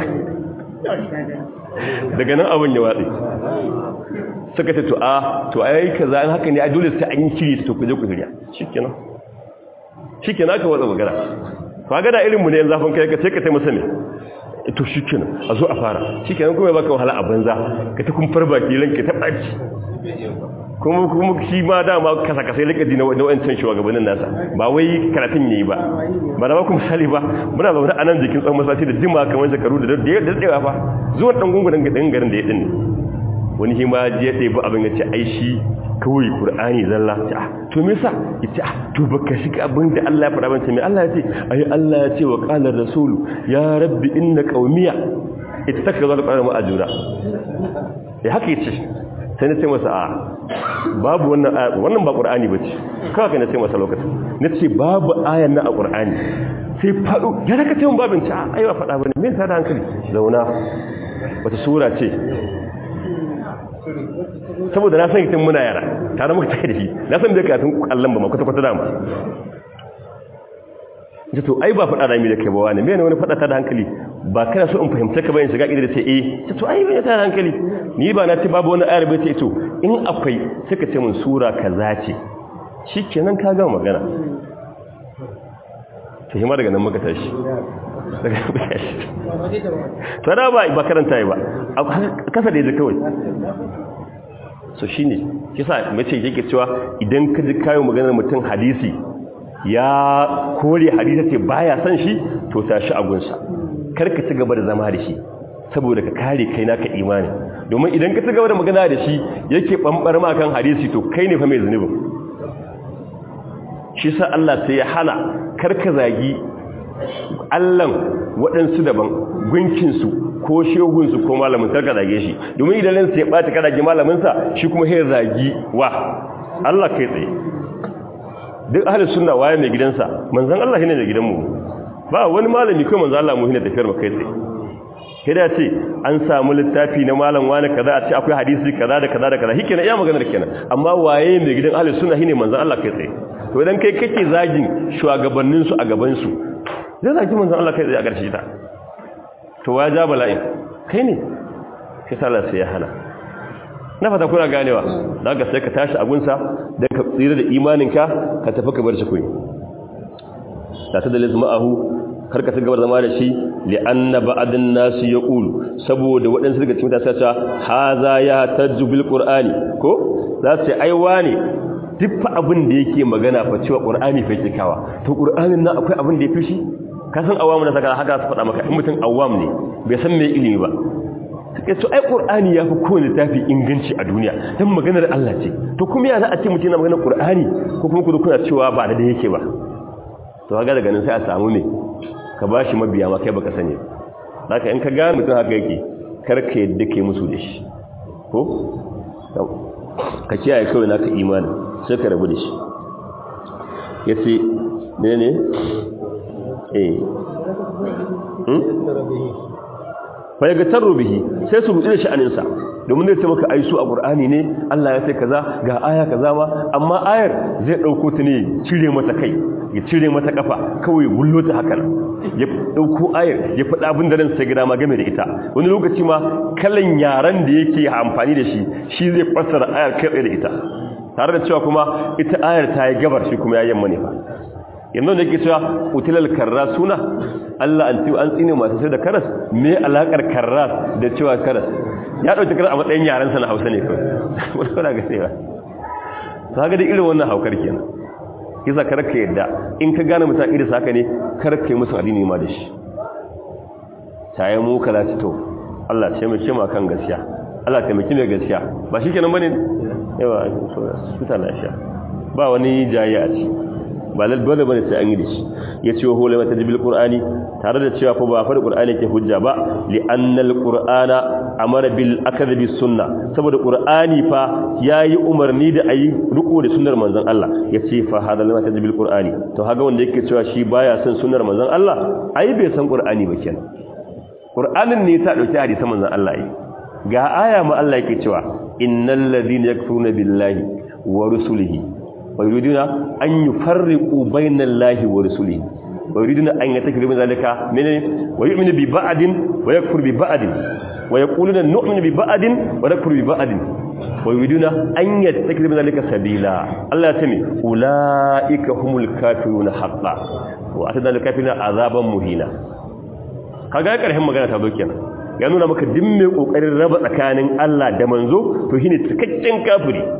daga nan abin ya watsi suka ce to a to ai kaza an haka ne a dole sai an yi shiri to ku je ku shirya shikenan shikenan ka watsa magana ka ga da irin mu ne yanzu zafin kai ka ce ka tai masa ne to shikenan a zo a fara shikenan kuma baka wahala a banza ka ta kun farba ki ranke ta baci kuma kuma shi ma dama kasa kasa ya likaji na wancan shugabannin nasa ba wai karatun yayi ba ba na ba ku misali ba muna zaune a nan jikin tsawon masallaci da jima kamar shekaru da daɗewa fa zuwan ɗan gungunan garin garin da ya ɗin wani hima je ɗaya abin ya ce ai shi kawai qur'ani zalla ta to me yasa yace to baka shiga abin da Allah ya faɗa ban me Allah ya ce ai Allah ya ce wa qala rasul ya rabbi inna qaumiya ittakaza al-qur'ana ma'ajura eh haka yace sai na ce masa a babu wannan wannan ba qur'ani bace kawai kai na ce masa lokacin na ce babu ayan na a qur'ani sai faɗo ya daga ce mun babin ta aiwa faɗa bane me ta da hankali zauna wata sura ce saboda na san itin muna yara tare muka take da shi na san da karatun kallon ba ma kwata kwata dama ji to ai ba faɗa da mi da kai ba wani me ne wani faɗa ta da hankali ba kana so in fahimta ka bayan shiga idan ce eh to ai me ta da hankali ni ba na ce babu wani ayar bai ce to in akwai suka ce mun sura kaza ce shikenan ka ga magana to hima daga nan muka tashi daga muka tashi to da ba ba karanta yi ba kasa da yaji kawai so shine kisa mace yake cewa idan ka ji kayo maganar mutum hadisi ya kore hadisi ce baya san shi to tashi agunsa kar ka ci gaba da zama da shi saboda ka kare kai naka imani domin idan ka ci gaba da magana da shi yake bambar ma kan hadisi to kai ne fa mai zunubin shi sa Allah sai ya hana karka zagi Allahn waɗansu daban gunkinsu ko shegunsu ko malamin karka zage shi domin idan lansa ya ɓata ka zagi malaminsa shi kuma sai zagi wa Allah kai tsaye duk ahalin suna waye mai gidansa manzan Allah shine mai gidanmu ba wani malami kai manzan Allah mu hina tafiyar mu kai tsaye kida ce an samu littafi na malam wani kaza a ce akwai hadisi kaza da kaza da kaza hike na iya maganar kenan amma waye mai gidan ahalin suna shine manzan Allah kai tsaye to idan kai kake zagin shugabanninsu a gabansu zai zagi manzan Allah kai tsaye a ƙarshe ta to wa ja bala'in kai ne sai sallar sai ya hana na fata kuna ganewa da ka sai ka tashi abunsa don ka tsira da imaninka ka tafi ka bar shi kuyi da ta dalil ma'ahu kar ka gabar zama da shi li'anna ba'adin nasu ya ƙulu saboda waɗansu daga cikin tasiri ta haza ya tajju bil qur'ani ko za su aiwa ne duk fa abin da yake magana fa cewa qur'ani fa yake kawa to qur'anin nan akwai abin da ya fi shi ka san awamu na saka haka su faɗa maka in mutum awam ne bai san me ilimi ba suke to ai qur'ani yafi kowane tafi inganci a duniya dan maganar Allah ce to kuma ya za a ce mutum na maganar qur'ani ko kuma kudu kuna cewa ba da da yake ba to kaga daga nan sai a samu ne ka bashi mabiya ma kai baka sani haka in ka ga mutum haka yake kar ka yadda kai musu da shi ko ka kiyaye kawai naka imani sai ka rabu da shi yace ne ne eh fa yaga tarru bihi sai su rubuta sha'aninsa domin zai ce maka ai su a qur'ani ne Allah ya ce kaza ga aya kaza ma amma ayar zai dauko ta ne cire mata kai ya cire mata kafa kawai gullo ta haka ya dauko ayar ya faɗa abin da ran sai gida ma game da ita wani lokaci ma kalan yaran da yake amfani da shi shi zai fassara ayar kai da ita tare da cewa kuma ita ayar ta yi gabar shi kuma ya yamma ne fa yanzu da yake cewa utilal karras suna Allah an ci an tsine masu sai da karas me alakar karras da cewa karas ya dauki karas a matsayin yaran sa na Hausa ne kawai wani kana ga sai ba to haka da irin wannan haukar kenan kisa karka yadda in ka gane mutum irin saka ne karka yi musu addini ma da shi tayi mu kala ci to Allah ce mu ce ma kan gaskiya Allah taimaki mai gaskiya ba shi kenan bane yawa su ta lafiya ba wani jayi a ci ba lalbala bane sai an yi da shi ya ce wa hulama ta jibil qur'ani tare da cewa fa ba fa da qur'ani ke hujja ba li anna al qur'ana amara bil akdh bis sunna saboda qur'ani fa yayi umarni da ayi riko da sunnar manzon Allah ya ce fa hada lama ta jibil qur'ani to haga wanda yake cewa shi baya son sunnar manzon Allah ai bai san qur'ani ba kenan qur'anin ne ta dauki hadisan manzon Allah ai ga aya ma Allah yake cewa innal ladina yakfuruna billahi wa rusulihi ويريدون أن يفرقوا بين الله ورسوله ويريدون أن يتكلموا ذلك من ويؤمن ببعض ويكفر ببعض ويقولون نؤمن ببعض ونكفر ببعض ويريدون أن يتكلموا ذلك سبيلا الله يتمي أولئك هم الكافرون حقا وأتدى الكافرين عذابا مهينا kaga ya karhin magana ta zo kenan ya nuna maka dimme kokarin raba tsakanin Allah da manzo to shine cikakken kafiri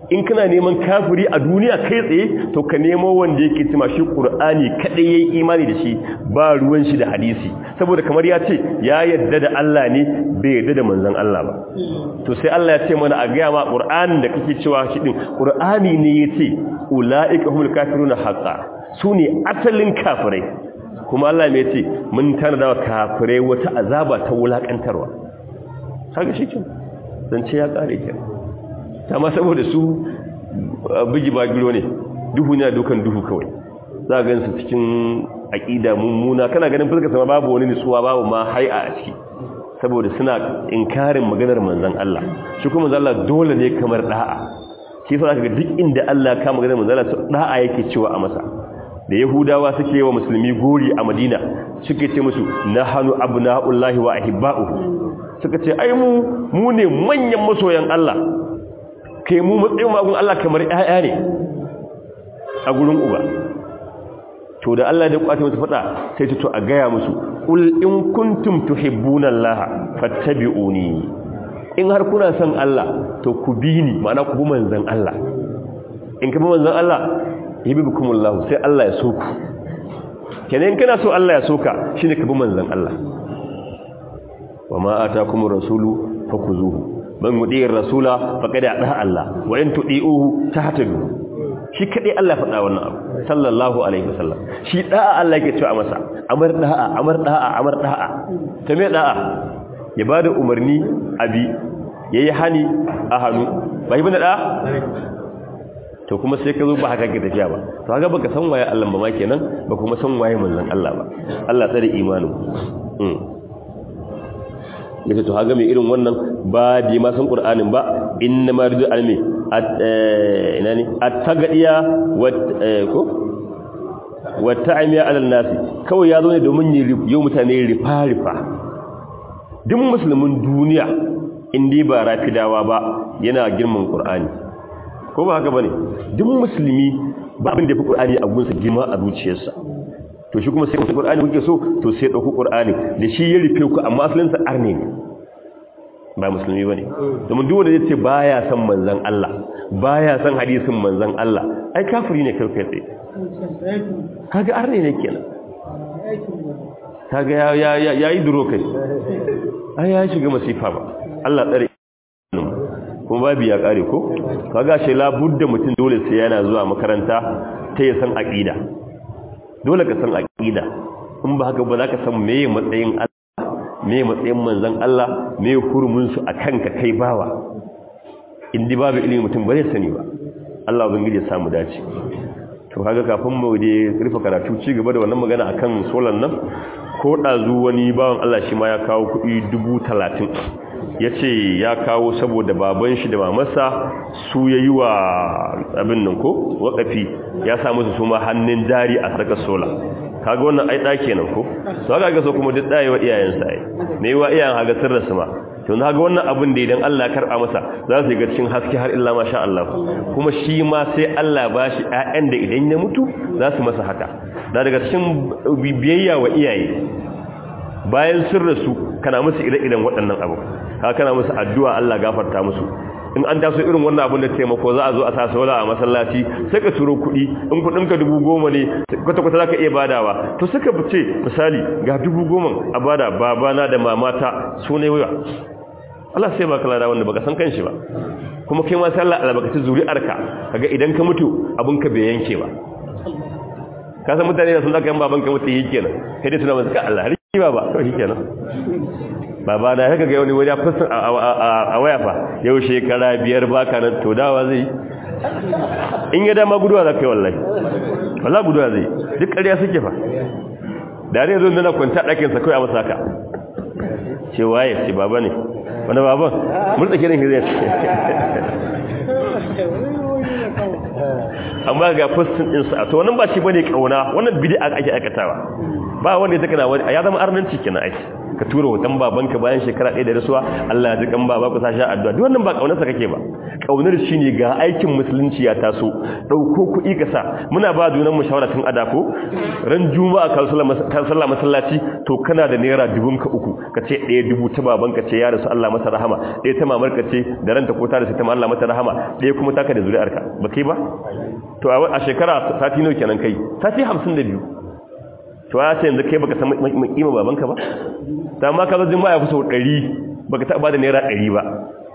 in kana neman kafiri a duniya kai tsaye to ka nemo wanda yake cima shi qur'ani kadai yayi imani da shi ba ruwan shi da hadisi saboda kamar ya ce ya yadda da Allah ne bai yadda da manzon Allah ba to sai Allah ya ce mana a ga ma qur'anin da kake cewa shi din qur'ani ne yace ulaika humul kafiruna haqqan sune asalin kafirai kuma Allah mai ce mun tanada wa kafirai wata azaba ta wulakantarwa kaga shi kin zance ya kare kenan ma saboda su bigi bagiro ne duhu ne dukan duhu kawai za ga su cikin aqida mummuna kana ganin fuskar sama babu wani nutsuwa babu ma hai'a a ciki saboda suna inkarin maganar manzon Allah shi kuma manzon Allah dole ne kamar da'a shi yasa ga duk inda Allah ka maganar manzon Allah da'a yake cewa a masa da yahudawa suke wa musulmi gori a madina suke ce musu nahanu abna'ullahi wa ahibba'uhu suka ce ai mu mu ne manyan masoyan Allah kai mu matsayin magun Allah kamar ƴaƴa ne a gurin uba to da Allah da kwace musu fada sai ta to a gaya musu ul in kuntum tuhibbuna Allah fattabi'uni in har kuna son Allah to ku bi ni ma'ana ku bi manzon Allah in ka bi manzon Allah yuhibbukumullahu sai Allah ya so ku kenan kana so Allah ya soka shine ka bi manzon Allah wama atakumur rasulu fakuzuhu man yudiyar rasula faqad ada Allah wa in tudiuhu tahtadu shi kadai Allah faɗa wannan abu sallallahu alaihi wasallam shi da'a Allah yake cewa masa amar da'a amar da'a amar da'a ta me da'a ya bada umarni abi yayi hani a hannu bai bane da'a to kuma sai ka zo ba haka ke tafiya ba to haka baka san waye Allah ba ma kenan ba kuma san waye manzon Allah ba Allah tsare imanin mm yace to haga mai irin wannan ba di ma san qur'anin ba inna ma ridu almi ina ne at-tagadiya wa ko wa ta'miya ala nas kawai ya zo ne domin yau mutane rifa rifa duk musulmin duniya indai ba rafidawa ba yana girman qur'ani ko ba haka bane duk musulmi ba abin da fi qur'ani a gunsa girma a zuciyarsa to shi kuma sai ku qur'ani kuke so to sai dauku qur'ani da shi ya rufe ku amma asalin sa arne ne ba musulmi bane domin duk wanda zai ce baya son manzon Allah baya son hadisin manzon Allah ai kafiri ne kai kai kaga arne ne kenan kaga ya ya yayi duro kai ai ya shiga masifa ba Allah tsare kuma babu ya kare ko kaga shi labudda mutum dole sai yana zuwa makaranta ta ya san aqida dole ka san aqida in ba haka ba za ka san meye matsayin Allah meye matsayin manzon Allah meye hurumin su akan ka kai bawa indi babu ilimi mutum ba zai sani ba Allah ubangiji ya samu dace to kaga kafin mu je rufe karatu ci gaba da wannan magana akan solan nan ko dazu wani bawan Allah shi ma ya kawo kuɗi 30 ya ce ya kawo saboda baban shi da mamarsa su ya yi wa abin nan ko wakafi ya samu su suma hannun jari a sarkar sola kaga wannan ai ɗaki nan ko su haka ga so kuma duk ɗaya wa iyayensa ai me yi wa iyayen haga sun rasu ma to na ga wannan abin da idan Allah ya karɓa masa za su ga cikin haske har illa masha Allah kuma shi ma sai Allah ba shi ƴaƴan da idan ya mutu za su masa haka na daga cikin biyayya wa iyaye bayan sun rasu kana musu ire-iren waɗannan abu ka kana musu addu'a Allah gafarta musu in an taso irin wannan abin da taimako za a zo a sa sola a masallaci sai ka turo kuɗi in kuɗinka dubu goma ne kwata-kwata za ka iya badawa to suka fice misali ga dubu goma a bada babana da mamata su ne wuya Allah sai baka lada wanda baka san kanshi ba kuma kai ma sai Allah albarkaci zuri'arka kaga idan ka mutu abin ka bai yanke ba ka san mutane da sun zaka yan baban ka mutu yi kenan sai dai tuna masa ka Allah har ba ba to shi kenan baba da haka ga wani wani fasin a waya fa yau shekara biyar baka nan to dawa zai in ya dama guduwa za ka yi wallahi wallah guduwa zai duk ƙarya suke fa da ne zo nuna kwanta ɗakinsa kawai a masa haka ce waye ce baba ne wani baban murta kiran hizar amma ga fasin ɗinsa a to wannan ba shi bane ƙauna wannan bidi ake aikatawa ba wanda ya taka na wani ya zama arnanci kenan aiki ka tura hoton babanka bayan shekara ɗaya da rasuwa Allah ya ji kan baba ku sashi addu'a duk wannan ba kaunarsa kake ba kaunar shine ga aikin musulunci ya taso dauko kuɗi ka sa muna ba junan mu shawara tun adako ran juma'a ka sallah masallaci to kana da naira dubun ka uku ka ce ɗaya dubu ta babanka ce ya rasu Allah masa rahama ɗaya ta mamarka ce da ranta ko ta rasu ta Allah mata rahama ɗaya kuma taka da zuri'arka ba kai ba to a shekara sati nawa kenan kai sati 52 to ya ce yanzu kai baka san kima babanka ba ta ma ka zo juma'a kusa 100 baka taɓa da naira 100 ba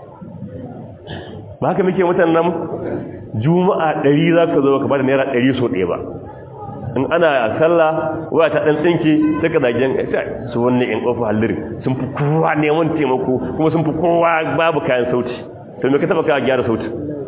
ba haka muke mutanen namu juma'a 100 zaka zo baka ba da naira 100 so ɗaya ba in ana sallah waya ta dan tsinke sai ka zagen su wannan in kofa hallirin sun fi kowa neman taimako kuma sun fi kowa babu kayan sauti to me ka taba ka gyara sauti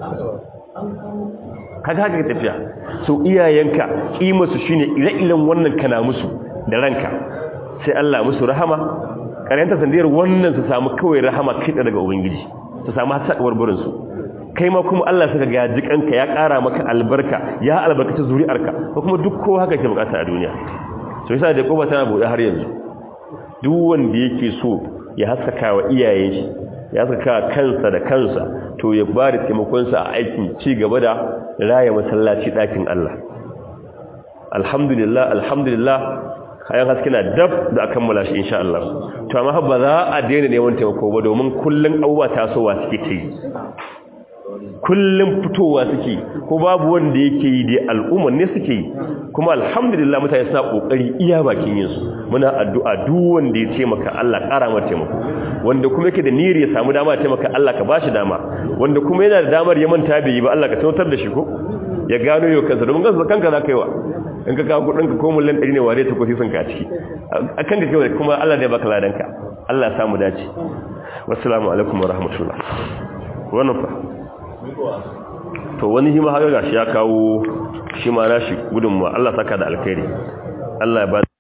kaga haka tafiya so iyayenka kima su shine ire-iren wannan kana musu da ranka sai Allah musu rahama karanta sandiyar wannan su samu kawai rahama kida daga ubangiji su samu hasadawar burin su kai ma kuma Allah saka ga jikanka ya ƙara maka albarka ya albarkaci zuri'arka ko kuma duk kowa haka ke bukata a duniya so yasa da koba tana bude har yanzu duk wanda yake so ya haskaka wa iyayen shi ya haskaka kansa da kansa to ya ba da taimakon sa a aikin ci gaba da raya masallaci dakin Allah alhamdulillah alhamdulillah kayan haske na dab da akan mula shi insha Allah to amma ba za a daina neman taimako ba domin kullun abubuwa tasowa suke ta yi kullum fitowa suke ko babu wanda yake yi dai al'umma ne suke yi kuma alhamdulillah mutane suna kokari iya bakin yin su muna addu'a duk wanda ya taimaka Allah ƙara masa taimako wanda kuma yake da niyyar ya samu dama taimaka Allah ka bashi dama wanda kuma yana da damar ya manta bai yi ba Allah ka tautar da shi ko ya gano yau kansa domin kansa kanka za ka yi wa in ka kawo kudin ka ko miliyan 100 ne ware ta kofi sun ka a ciki akan ka kai kuma Allah zai baka ladanka Allah ya samu dace wassalamu alaikum wa rahmatullah wannan fa to wani hima haka gashi ya kawo shi ma nashi gudunmuwa Allah saka da alkhairi Allah ya ba